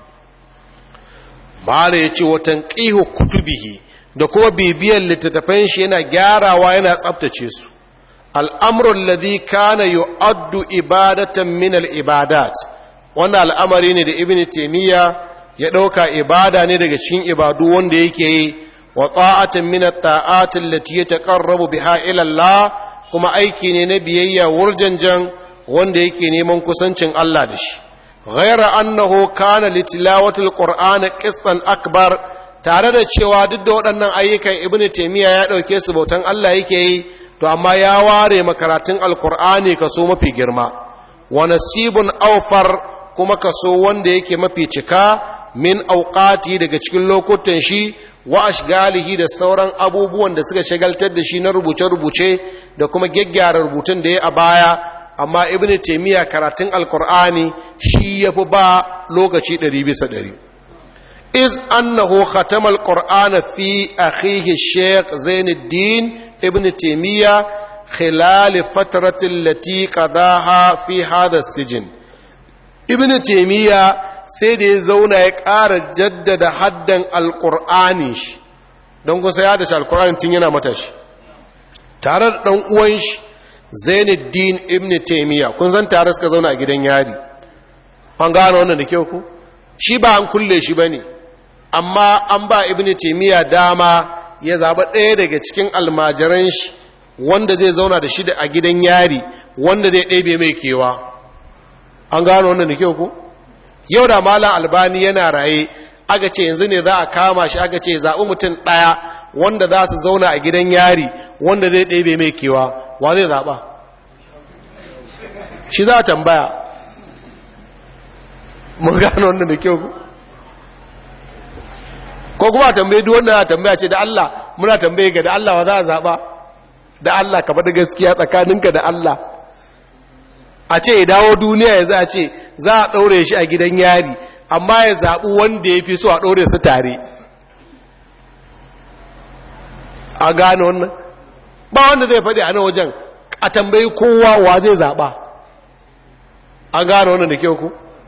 S1: mala ya ce watan ƙihu kutubihi da kuma bibiyar littattafan shi yana gyarawa yana tsabtace su al'amurin ladhi kana yu'addu ibadatan min al'ibadat wannan al'amari ne da ibn taimiyya ya ɗauka ibada ne daga cikin ibadu wanda yake yi wa ta'atin min at-ta'ati allati yataqarrabu biha ila Allah kuma aiki ne na biyayya wurjanjan wanda yake neman kusancin Allah da shi ghaira annahu kana litilawatil qur'ani qistan akbar tare da cewa duk da waɗannan ayyukan ibnu taymiya ya ɗauke su bautan Allah yake yi to amma ya ware makaratun alqur'ani kaso mafi girma wa nasibun awfar kuma kaso wanda yake mafi cika min auqati daga cikin lokutan shi wa ashgalihi da sauran abubuwan da suka shagaltar da shi na rubuce-rubuce da kuma gyaggyara rubutun da ya a baya amma ibn taymiya karatun alkur'ani shi yafi ba lokaci 100 bisa 100 iz annahu khatama alqur'ana fi akhihi shaykh zainuddin ibn taymiya khilal fatrati allati qadaha fi hadha sijin ibn taymiya sai da ya zauna ya ƙara jaddada haddan alƙur'ani shi don kusa ya da shi alƙur'ani tun yana matashi tare da ɗan uwan shi zainuddin ibn taimiyya kun san tare suka zauna a gidan yari an gano wannan da kyau ku shi ba an kulle shi ba ne amma an ba ibn taimiyya dama ya zaɓa ɗaya daga cikin almajiran shi wanda zai zauna da shi a gidan yari wanda zai ɗebe mai kewa an gano wannan da kyau ku yau da malam albani yana raye aka ce yanzu ne za a kama shi aka ce zaɓi mutum ɗaya wanda za su zauna a gidan yari wanda zai ɗebe mai kewa wa zai zaɓa shi za a tambaya mun gano wannan da kyau ko kuma a tambaye duk wannan a tambaya ce da Allah muna tambaye ga da Allah wa za a zaɓa da Allah ka faɗi gaskiya tsakaninka da Allah a ce ya dawo duniya ya za a ce za a ɗaure shi a gidan yari amma ya zaɓi wanda ya fi so a ɗaure su tare a gane wannan ba wanda zai faɗi a nan wajen a tambayi kowa wa zai zaɓa a gane wannan da kyau ku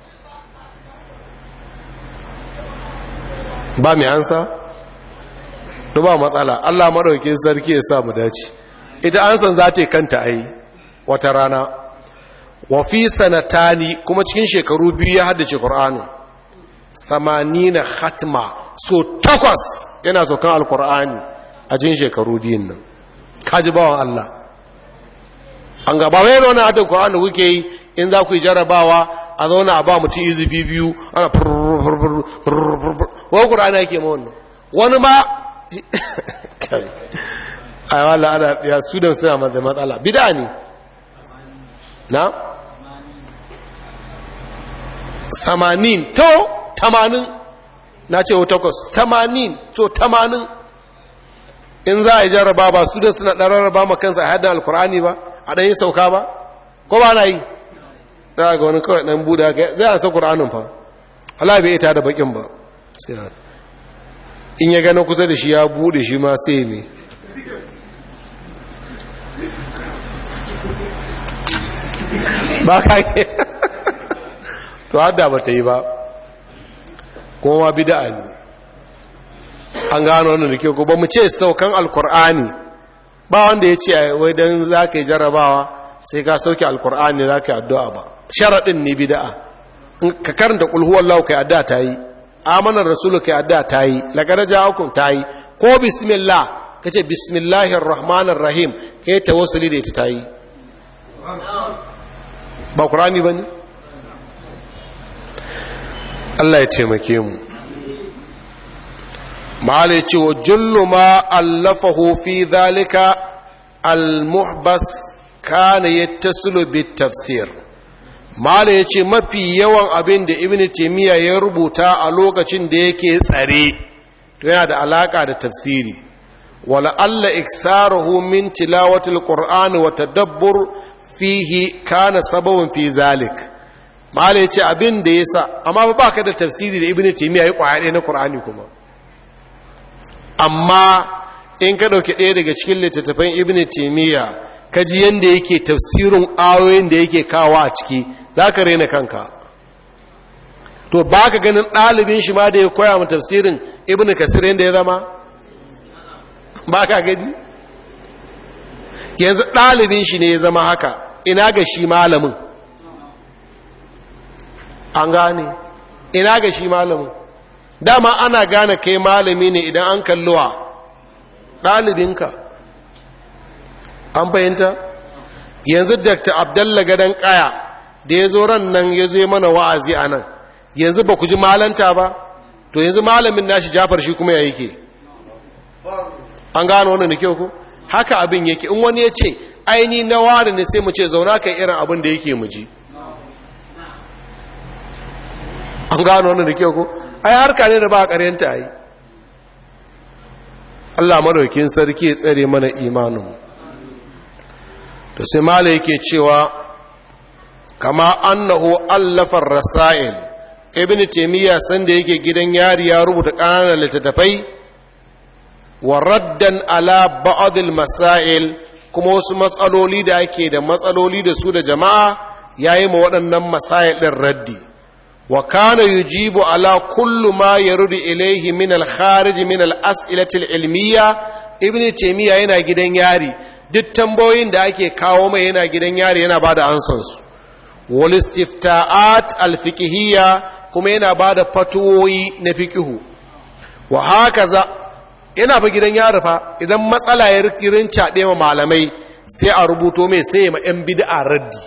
S1: ba mai ansa? ba matsala allah maɗauki sarki ya sa mu dace ita ansan za ta yi kanta a yi wata rana wa fi sanatani kuma cikin shekaru biyu ya haddace Qur'ani samanina hatma so takwas yana sokan alkur'ani a cikin shekaru biyun nan kaji bawan Allah an gaba wai yana hadda Qur'ani kuke yi in za ku yi jarabawa a zauna a ba mutum izufi biyu ana wa Qur'ani yake ma wannan wani ma ai wala ana ya student suna matsala bid'a ne na samanin to tamanin na ce takwas tamanin to tamanin in za a yi jarraba ba su da suna ɗan rarraba ma kansa a haddin alkur'ani ba a ɗan yi sauka ba ko ba na yi za ga wani kawai ɗan buda zai a sa ƙur'anin fa Allah bai ita da bakin ba in ya gano kusa da shi ya bude shi ma sai me ba ka ke to hadda ba ta yi ba kuma bida'a ne an gano wannan da ke ko ba mu ce saukan alkur'ani ba wanda ya ce wai don za ka yi jarrabawa sai ka sauke alkur'ani za ka yi addu'a ba sharaɗin ne bida'a ka karanta ƙulhuwar lau ka yi addu'a ta yi amanar rasulu ka yi addu'a ta yi lagara ja'akun ta yi ko bismillah ka ce bismillahir rahmanir rahim ka yi tawassuli da ita ta yi ba ƙur'ani ba ne Allah ya taimake mu ma'ala ce wa jullu ma allafahu fi zalika al-muhbas kana yattasilu bit tafsir ma'ala ya ce mafi yawan abin da ibn taymiya ya rubuta a lokacin da yake tsare to yana da alaka da tafsiri wala alla iksaruhu min tilawati al-qur'ani wa tadabbur fihi kana sababun fi zalik ma'ala ya ce abin da yasa amma ba ka da tafsiri da ibn taymiya ya kwaya na qur'ani kuma amma in ka ɗauki ɗaya daga cikin littattafan ibn taimiyya ka ji yadda yake tafsirin ayoyin da yake kawo a ciki za ka rena kanka to ba ka ganin ɗalibin shi ma da ya koya mu tafsirin ibn kasir yadda ya zama ba ka gani yanzu ɗalibin shi ne ya zama haka ina ga shi malamin an gane ina ga shi malamin dama ana gane kai malami ne idan an kalluwa ɗalibinka an fahimta yanzu dr abdalla gadon kaya da ya zo ran nan ya zo mana wa'azi a nan yanzu ba ku ji malanta ba to yanzu malamin nashi jafar shi kuma ya yake an gano wannan da kyau ku haka abin yake in wani ya ce aini na ware ne sai mu ce zauna kai irin abin da yake mu ji an gano wannan da kyau ku ai harka ne da ba a ƙaryanta yi Allah madaukin sarki ya tsare mana imanin to sai mala yake cewa kama annahu allafar rasail ibn taymiya sanda yake gidan yari ya rubuta ƙananan littattafai wa raddan ala ba'd masail kuma wasu matsaloli da ake da matsaloli da su da jama'a yayi ma waɗannan masail din raddi wa kana yujibu ala kullu ma yarudu ilayhi min al-kharij min al-as'ilati al-ilmiyya ibn taymiya yana gidan yari duk tambayoyin da ake kawo mai yana gidan yari yana bada ansan su wal istifta'at al-fiqhiyya kuma yana bada fatuwoyi na fiqhu wa hakaza yana fa gidan yari fa idan matsala ya rikirin caɗe ma malamai sai a rubuto mai sai ma yan bid'a raddi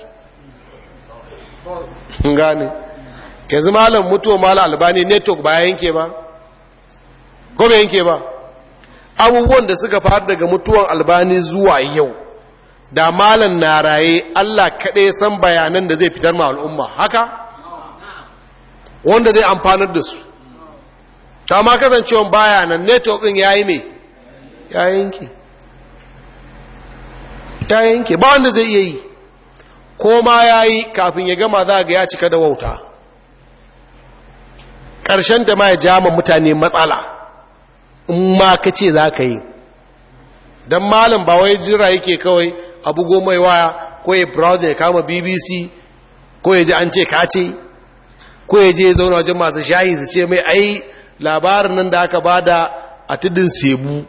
S1: gane yanzu malam mutuwa malam albani network ba ya yanke ba ko bai yanke ba abubuwan da suka faru daga mutuwan albani zuwa yau da malam na raye allah kaɗai san bayanan da zai fitar ma al'umma haka wanda zai amfanar da su ta ma kasancewan bayanan network ɗin ya yi mai ya yanke ya yanke ba wanda zai iya yi ko ma ya yi kafin ya gama za ga ya cika da wauta ƙarshen da ma ya jama mutane matsala in ma ka ce za ka yi don malam ba wai jira yake kawai abu goma ya waya ko ya browser ya kama bbc ko ya ji an ce ka ce ko ya je ya zauna wajen masu shayi su ce mai ai labarin nan da aka bada a tudun sebu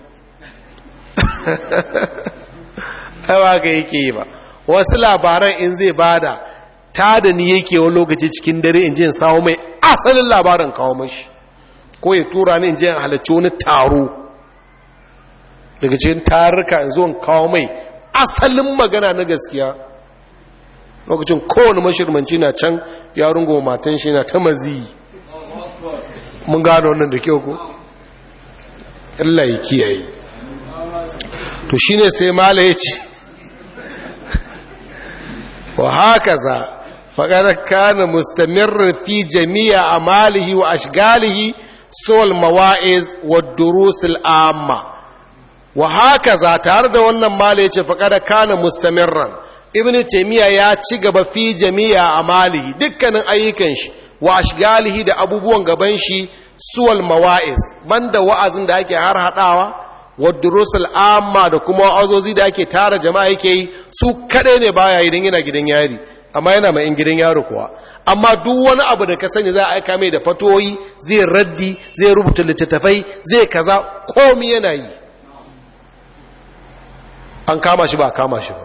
S1: ba ka yake yi ba wasu labaran in zai bada ta da ni yake wani lokaci cikin dare in je in samu mai asalin labarin kawo mashi ko ya tura ni in je in halarci wani taro daga cikin tarurruka in zo in kawo mai asalin magana na gaskiya lokacin kowane mashirmanci na can ya rungo matan shi na ta mazi mun gano wannan da kyau ko Allah ya kiyaye to shine sai mala ya ce wa haka za faƙar kana mustamirrin fi jami'a amalihi wa ashgalihi sol mawa'iz wa durusul amma wa haka za tare da wannan mala ya ce faƙar kana mustamirran ibn taimiyya ya ci gaba fi jami'a amalihi dukkanin ayyukan shi wa ashgalihi da abubuwan gaban shi suwal mawa'iz banda wa'azin da ake har hadawa wa durusul amma da kuma wa'azozi da ake tara jama'a yake yi su kadai ne baya idan yana gidan yari amma yana mai in gidan yaro kuwa amma duk wani abu da ka sani za a aika mai da fatoyi zai raddi zai rubuta littattafai zai kaza komi yana yi an kama shi ba kama shi ba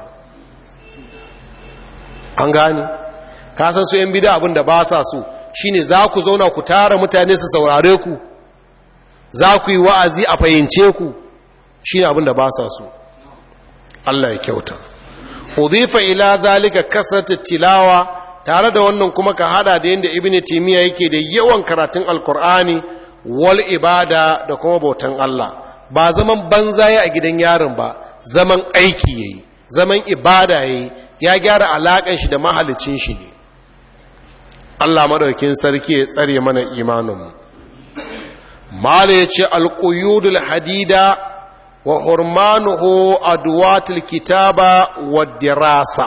S1: an gane ka san su yan bida abin da ba sa so shine za ku zauna ku tara mutane su saurare ku za ku yi wa'azi a fahimce ku shine abin da ba sa so Allah ya kyauta udhifa ila zalika kasratu tilawa tare da wannan kuma ka hada da yanda ibnu timiya yake da yawan karatun alqur'ani wal ibada da kuma bautan Allah ba zaman banza ya a gidan yaron ba zaman aiki yayi zaman ibada yayi ya gyara alakan shi da mahalicin shi ne Allah madaukin sarki ya tsare mana imaninmu mala ya ce alƙuyudul hadida wa hurmanuhu adwatul kitaba wa dirasa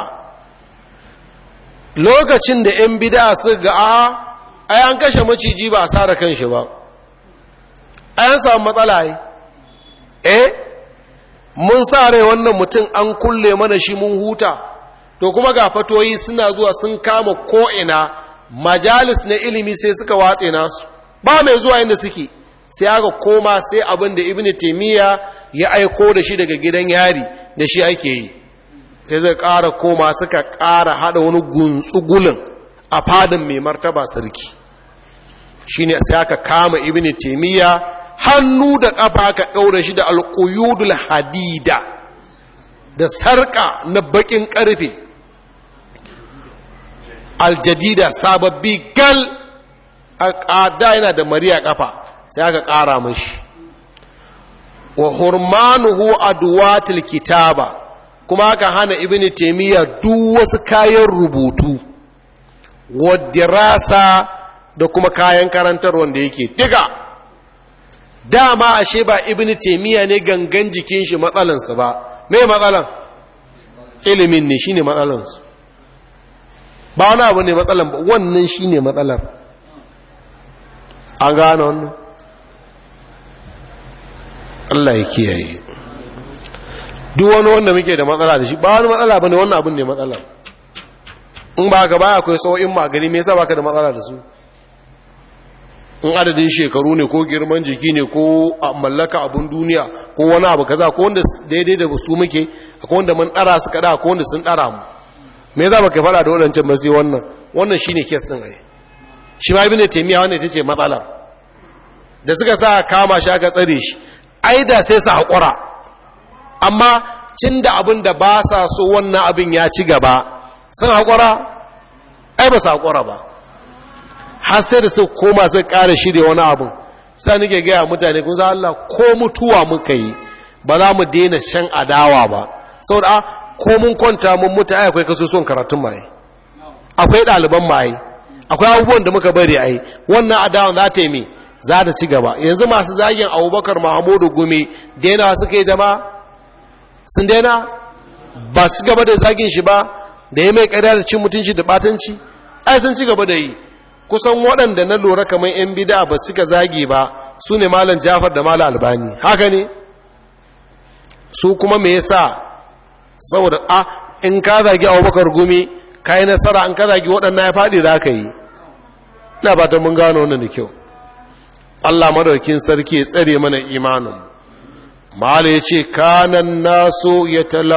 S1: lokacin da 'yan bida su ga a ai an kashe maciji ba a sara kan shi ba ai an samu matsala yi eh mun sa rai wannan mutum an kulle mana shi mun huta to kuma ga fatoyi suna zuwa sun kama ko'ina majalis na ilimi sai suka watse nasu ba mai zuwa inda suke sai aka koma sai abin da ibn taimiyya ya aiko da shi daga gidan yari da shi ake yi sai zai ƙara koma suka ƙara haɗa wani guntsugulin a fadin mai martaba sarki shine sai aka kama ibn taymiya hannu da kafa aka daura shi da alquyudul hadida da sarka na bakin karfe aljadida sababbi gal a da yana da mariya kafa sai aka kara mashi wa hurmanuhu adwatil kitaba kuma aka hana ibn taymiya duk wasu kayan rubutu wa dirasa da kuma kayan karantar wanda yake diga dama ashe ba ibn taymiya ne gangan jikin shi matsalansa ba me matsalan ilimin ne shine matsalansu ba wani abu ne matsalan ba wannan shine matsalar an gane wannan Allah ya kiyaye duk wani wanda muke da matsala da shi ba wani matsala ba ne wannan abin ne matsala in ba ka baya akwai sau'in magani me yasa baka da matsala da su in adadin shekaru ne ko girman jiki ne ko mallaka abun duniya ko wani abu kaza ko wanda daidai da su muke akwai wanda mun dara su kada ko wanda sun dara mu me yasa baka fara da wadancan ba sai wannan wannan shine case din ai shi ma ibnu taymiya wannan ita ce matsalar da suka sa kama shi aka tsare shi ai da sai su haƙura amma cin da abin da ba sa so wannan abin ya ci gaba sun haƙura ai ba su haƙura ba har sai da su koma su ƙara shirya wani abin sai nake gaya mutane kun za Allah ko mutuwa muka yi ba za mu daina shan adawa ba saboda ko mun kwanta mun mutu ai akwai kasusuwan karatun mai akwai ɗaliban mai akwai abubuwan da muka bari ai wannan adawan za ta yi me za ta ci gaba yanzu masu zagin abubakar mahamudu gumi daina suka yi jama'a sun daina ba su gaba da zagin shi ba da ya mai ƙarya da cin mutunci da batanci ai sun ci gaba da yi kusan waɗanda na lura kamar 'yan bida ba suka zagi ba su ne malam jafar da malam albani haka ne su kuma me yasa saboda a in ka zagi abubakar gumi ka yi nasara in ka zagi waɗannan ya faɗi za ka yi ina ba ta mun gano wannan da kyau Allah madaukin sarki ya tsare mana imanin mala ya ce kanan nasu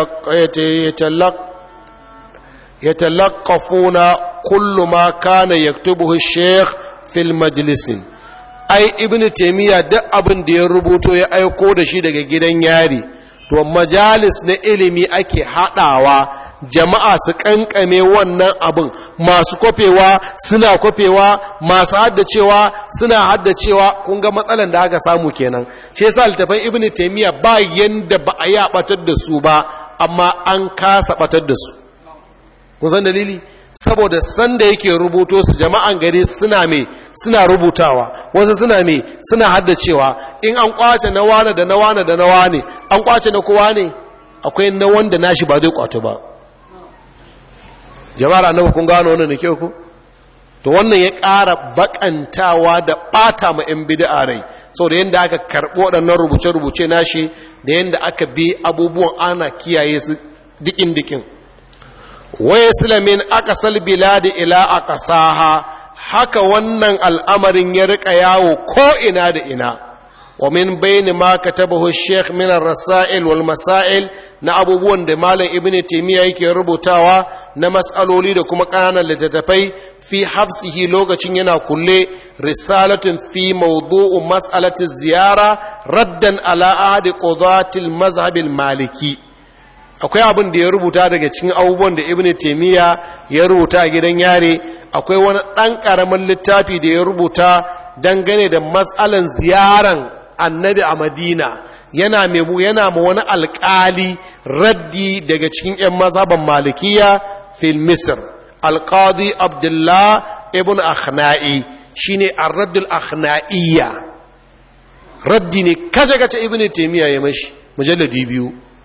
S1: ya talakafuna kullu ma kana yaktubuhu sheikh fil majlisin ai ibnu taymiya duk abin da ya rubuto ya aiko da shi daga gidan yari to majalis na ilimi ake hadawa jama'a su kankame wannan abin masu kwafewa suna kwafewa masu haddacewa suna haddacewa kun ga matsalan da aka samu kenan shi yasa littafin ibnu taymiya ba yanda ba a yi batar da su ba amma an kasa batar da su kun san dalili saboda sanda yake rubuto su jama'an gari suna me suna rubutawa wasu suna me suna haddacewa in an kwace na wane da na wane da na wane an kwace na kowa ne akwai na wanda nashi ba zai kwato ba jama'ar annabi kun gano wannan da kyau ku to wannan ya ƙara bakantawa da ɓata ma 'yan bid'a rai saboda yadda aka karɓo waɗannan rubuce-rubuce nashi da yadda aka bi abubuwan ana kiyaye su dikin-dikin waya silamin akasal biladi ila akasaha haka wannan al'amarin ya rika yawo ko ina da ina wa min bayni ma katabahu sheikh min ar-rasail wal masail na abubuwan da malam ibn taymiya yake rubutawa na mas'aloli da kuma kananan littattafai fi hafsihi lokacin yana kulle risalatun fi mawdu'u mas'alati ziyara raddan ala ahadi qudatil mazhab maliki akwai abin da ya rubuta daga cikin abubuwan da ibn taimiyya ya rubuta a gidan yare akwai wani ɗan ƙaramin littafi da ya rubuta dangane da matsalan ziyaran annabi a madina yana memu yana ma wani alƙali raddi daga cikin 'yan mazhaban malikiya fil misr alƙadi abdullah ibn akhna'i shine ar-raddul akhna'iyya raddi ne kace kace ibn taimiyya ya mashi mujalladi biyu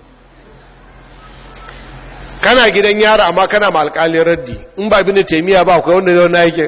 S1: kana gidan yara amma kana ma alƙalin raddi in ba bin taimiya ba akwai wanda zai na yake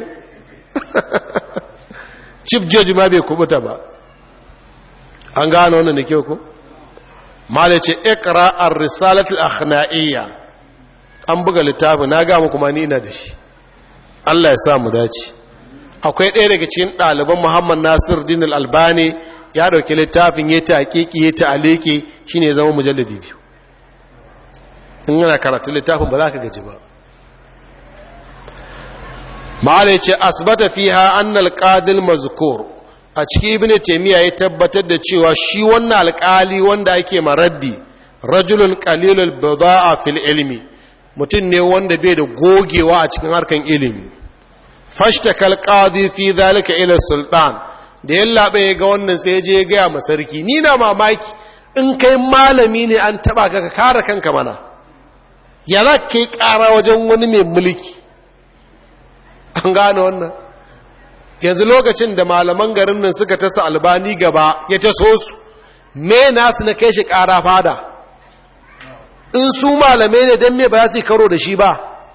S1: chief judge ma bai kubuta ba an gano wannan da kyau ko malai ce ikra ar-risalat al-akhna'iyya an buga littafi na ga muku ma ni ina da shi Allah ya sa mu dace akwai ɗaya daga cikin ɗaliban Muhammad Nasir Din al-Albani ya dauki littafin ya ta hakiki ya ta aliki shine zama mujalladi biyu in yana karatun littafin ba za ka gaji ba ma'ala ya ce asbata fiha annal qadil mazkur a cikin ibn taymiya ya tabbatar da cewa shi wannan alƙali wanda ake maraddi rajulun qalilul bida'a fil ilmi mutum ne wanda bai da gogewa a cikin harkan ilimi fashtakal qadi fi zalika ila sultan da yallaɓe ya ga wannan sai je ya gaya ma sarki ni na mamaki in kai malami ne an taba ka ka kare kanka mana ya za ka yi ƙara wajen wani mai mulki an gane wannan yanzu lokacin da malaman garin nan suka tasa albani gaba ya taso su me nasu na kai shi ƙara fada in su malamai ne don me ba za su yi karo da shi ba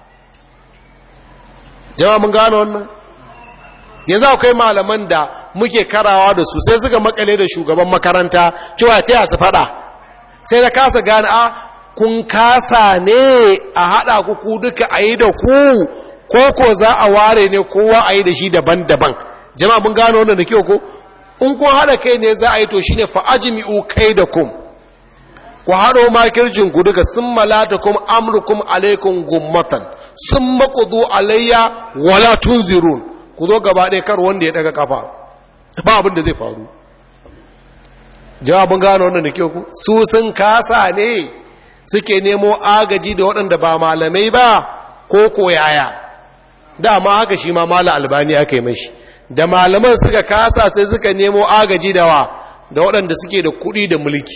S1: jama mun gane wannan yanzu akwai malaman da muke karawa da su sai suka makale da shugaban makaranta cewa ta su fada sai da kasa gane a kun kasa ne a haɗa ku ku duka a yi da ku ko ko za a ware ne kowa a yi da shi daban-daban jama'a mun gano wannan da kyau ko in kun haɗa kai ne za a yi to shi ne fa'ajimi'u kai da kum ku haɗo makircin ku duka sun malata kum amurkum alaikun gummatan sun makudu alayya wala tunzirun ku zo gaba ɗaya kar wanda ya ɗaga kafa ba abin da zai faru jawabin gano wannan da kyau ku su sun kasa ne suke nemo agaji da waɗanda ba malamai ba ko koyaya dama haka shi ma mala albani aka yi mashi da malaman suka kasa sai suka nemo agaji da wa da waɗanda suke da kuɗi da mulki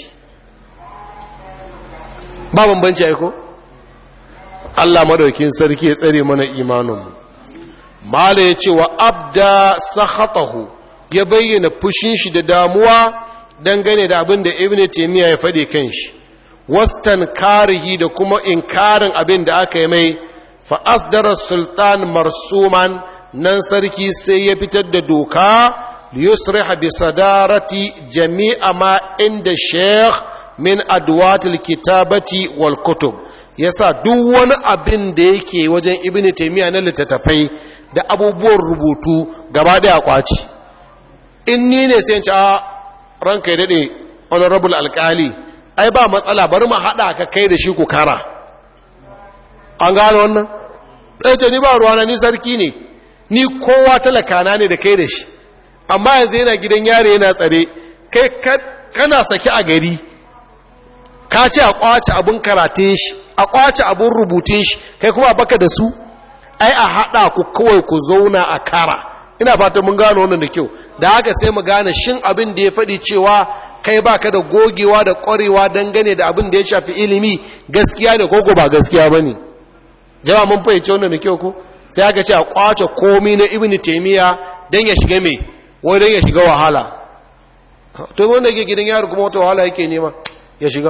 S1: ba bambanci aiko Allah madaukin sarki ya tsare mana imaninmu mala ya ce wa abda sahatahu ya bayyana fushin shi da damuwa dangane da abin da ibn taymiya ya faɗi kan shi wastan karihi da kuma inkarin abin da aka yi mai fa asdara sultan marsuman nan sarki sai ya fitar da doka liyusriha bi sadarati jami'a ma inda sheikh min adwatil kitabati wal kutub yasa duk wani abin da yake wajen ibn taymiya na littattafai da abubuwan rubutu gaba daya kwaci in ni ne sai ci a ranka ya dade honorable alkali ai ba matsala bari mu hada ka kai da shi ku kara an gano wannan ɗaya ni ba ruwana ni sarki ne ni kowa talakana ne da kai da shi amma yanzu yana gidan yare yana tsare kai kana saki a gari ka ce a kwace abin karatun shi a kwace abin rubutun shi kai kuma baka da su ai a haɗa ku kawai ku zauna a kara ina fata mun gano wannan da kyau da haka sai mu gane shin abin da ya faɗi cewa kai baka da gogewa da ƙwarewa dangane da abin da ya shafi ilimi gaskiya ne koko ba gaskiya ba ne jama mun fahimci wannan da kyau ko sai aka ce a kwace komi na ibn taimiyya don ya shiga mai wai don ya shiga wahala to wanda yake gidan yaro kuma wata wahala yake nema ya shiga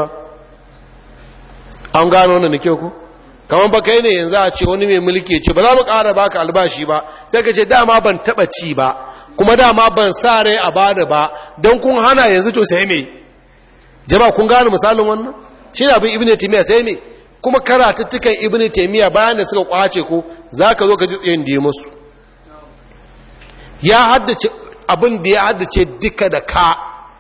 S1: an gano wannan da kyau ko kamar ba kai ne yanzu a ce wani mai mulki ce ba za mu ƙara baka albashi ba sai ka ce dama ban taɓa ci ba kuma dama ban sa rai a bada ba don kun hana yanzu to sai me jama kun gane misalin wannan shi ne abin ibn taymiya sai me kuma karatuttukan ibn taymiya bayan da suka kwace ko zaka zo ka ji tsayin da ya musu ya haddace abin da ya haddace duka da ka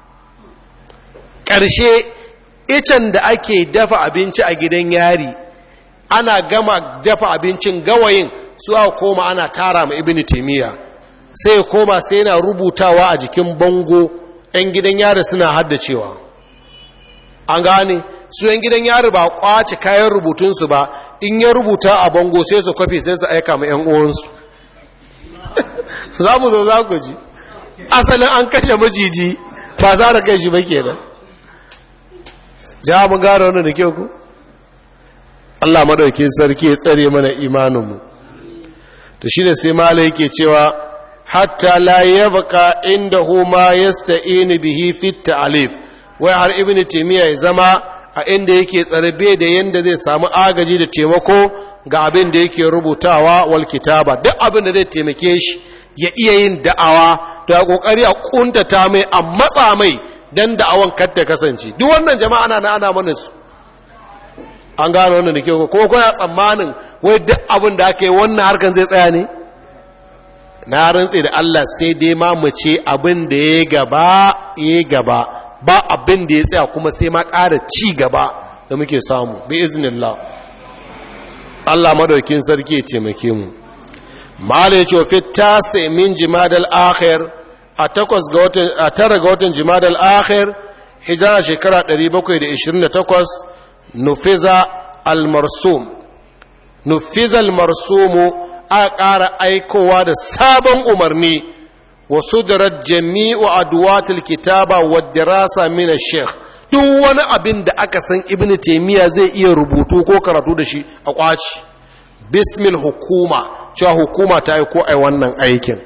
S1: ƙarshe icen da ake dafa abinci a gidan yari ana gama dafa abincin gawayin su aka koma ana tara ma ibn taymiya sai koma sai yana rubutawa a jikin bango 'yan gidan yari suna haddacewa an gane su 'yan gidan yari ba kwace kayan rubutunsu ba in ya rubuta a bango sai su kwafi sai su aika ma 'yan uwansu za mu zo za ku ji asalin an kashe majiji ba za da kai shi ba kenan ja mun gane wannan da kyau ku Allah madaukin sarki ya tsare mana imaninmu to shine sai mala yake cewa hatta la yabqa indahu ma yasta'in bihi fi ta'alif wai har ibnu taymiya ya zama a inda yake tsarbe da yanda zai samu agaji da taimako ga abin da yake rubutawa wal kitaba duk abin da zai taimake shi ya iya yin da'awa to ya kokari a kuntata mai a matsa mai dan da'awan kar ta kasance duk wannan jama'a na ana mana su an gano wannan da kyau ko kuna tsammanin wai duk abin da aka yi wannan harkan zai tsaya ne na rantse da Allah sai dai ma mu ce abin da ya gaba ya gaba ba abin da ya tsaya kuma sai ma ƙara ci gaba da muke samu bi iznillah Allah madaukin sarki ya taimake mu malai ce fi tasi min jimadal akhir a takwas ga watan a tara ga watan jimadal akhir hijira shekara 728 nufiza al-marsum nufiza al-marsumu a ƙara aikowa da sabon umarni wa sudarar jami'u adwatul kitaba wa dirasa min sheikh duk wani abin da aka san ibn taymiya zai iya rubutu ko karatu da shi a kwaci bismil hukuma cewa hukuma ta aiko ai wannan aikin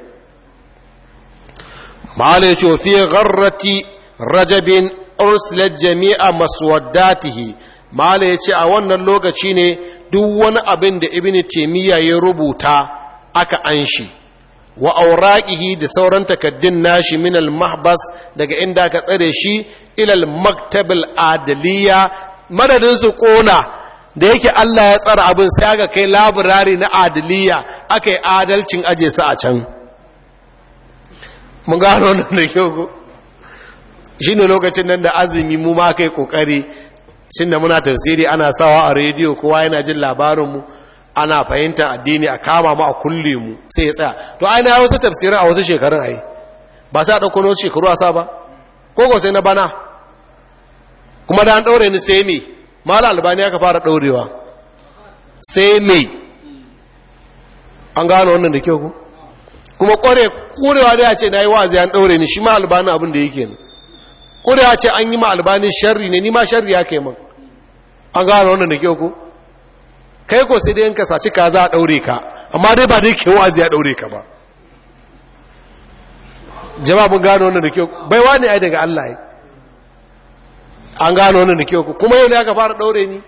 S1: mala ya ce fi gharrati rajabin ursilat jami'a maswaddatihi mala ya ce a wannan lokaci ne duk wani abin da ibn taymiya ya rubuta aka anshi wa auraqihi da sauran takaddun nashi min al mahbas daga inda aka tsare shi ila al maktab al adliya madadin su kona da yake Allah ya tsara abin sai aka kai labirari na adliya aka yi adalcin aje su a can mun gano wannan da kyau ko shine lokacin nan da azumi mu ma kai kokari shin da muna tafsiri ana sawa a rediyo kowa yana jin labarinmu ana fahimtar addini a kama mu a kulle mu sai ya tsaya to ai na wasu tafsirin a wasu shekarun ai ba sai a ɗauko wasu shekaru a sa ba ko ko sai na bana kuma da an ɗaure ni sai me mala albani aka fara ɗaurewa sai me an gano wannan da kyau ku kuma ƙware ƙurewa da ya ce na yi wa'azi an ɗaure ni shi ma albani abin da yake ne ƙurewa ce an yi ma albani sharri ne ni ma sharri ya kai man an gano wannan da kyau ku kai ko sai dai yanka saci ka za a ɗaure ka amma dai ba dai ke wa'azi ya ɗaure ka ba jama'a mun gano wannan da kyau baiwa ne ai daga Allah ai an gano wannan da kyau kuma yau ne aka fara ɗaure ni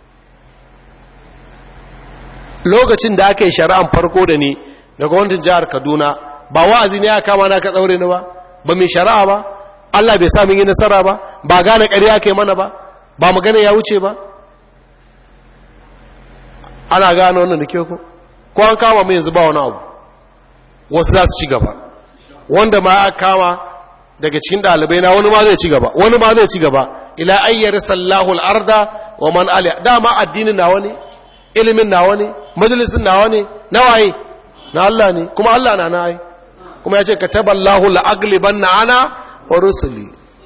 S1: lokacin da aka yi shari'an farko da ni daga gwamnatin jihar kaduna ba wa'azi ne aka kama na ka ɗaure ni ba ba mai shari'a ba Allah bai sa mun yi nasara ba ba gane ƙarya kai mana ba ba magana ya wuce ba ana gane wannan da ke ku ko an kama mai yanzu ba wani abu wasu za su ci gaba wanda ma aka kama daga cikin ɗalibai na wani ma zai ci gaba wani ma zai ci gaba ila ayyar sallahu al'arda wa man aliya dama addinin nawa ne ilimin nawa ne majalisin nawa ne na waye na Allah ne kuma Allah na na ai kuma ya ce kataballahu la'agliban na ana wa rusuli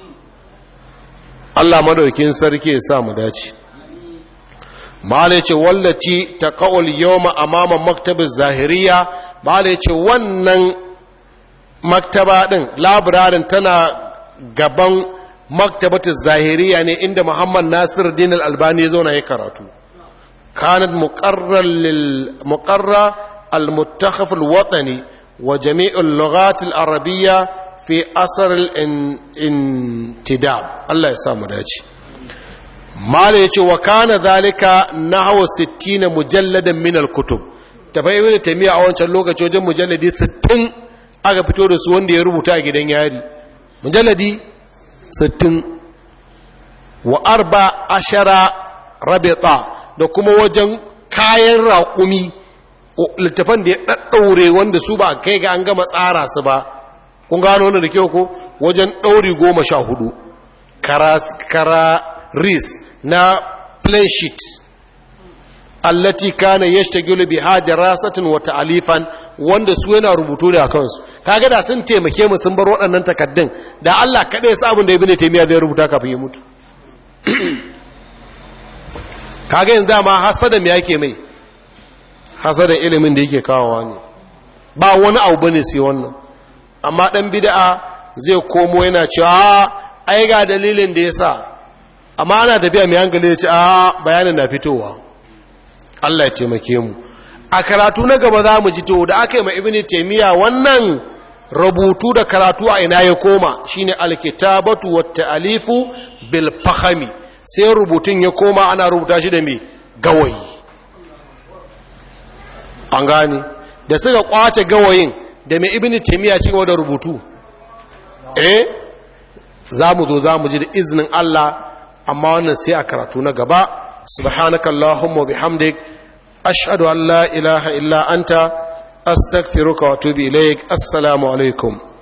S1: Allah madaukin sarki ya sa mu dace malai ce wallati ta kawul yawma amama maktabin zahiriya malai ce wannan maktaba din labirarin tana gaban maktabatin zahiriya ne inda muhammad nasir din albani ya zauna ya karatu kanat muqarra al-muttakhaf al-watani wa jami'ul lughat al-arabiyya fi asr al-intidab Allah ya sa mu dace mala ya ce wa kana zalika na hawa 60 mujalladan min al-kutub tafai ibn taymiya a wancan lokaci wajen mujalladi 60 aka fito da su wanda ya rubuta a gidan yari mujalladi 60 wa arba ashara rabita da kuma wajen kayan raƙumi littafan da ya ɗaɗɗaure wanda su ba kai ga an gama tsara su ba kun gano wanda da kyau ko wajen ɗauri goma sha hudu kara ris na plain sheet allati kana yashtagilu biha dirasatin wa ta'alifan wanda su yana rubutu da kansu kaga da sun taimake mu sun bar waɗannan takaddun da Allah kada ya sa abin da ibnu taymiya zai rubuta kafin ya mutu kaga yanzu dama hasada me yake mai hasada ilimin da yake kawowa ne ba wani abu bane sai wannan amma dan bid'a zai komo yana cewa ai ga dalilin da yasa amma ana tafiya mai hankali ya ce a bayanin na fitowa Allah ya taimake mu a karatu na gaba za mu ji to da aka yi ma ibini taimiyya wannan rubutu da karatu a ina ya koma shine alkitabatu wa ta'alifu bil fahami sai rubutun ya koma ana rubuta shi da me gawayi an gane da suka kwace gawayin da mai ibini taimiyya ci gaba da rubutu eh za mu zo za mu ji da izinin Allah amma wannan sai a karatu na gaba subhanaka allahumma bihamdik ashhadu an la ilaha illa anta astaghfiruka wa atubu ilaik assalamu alaikum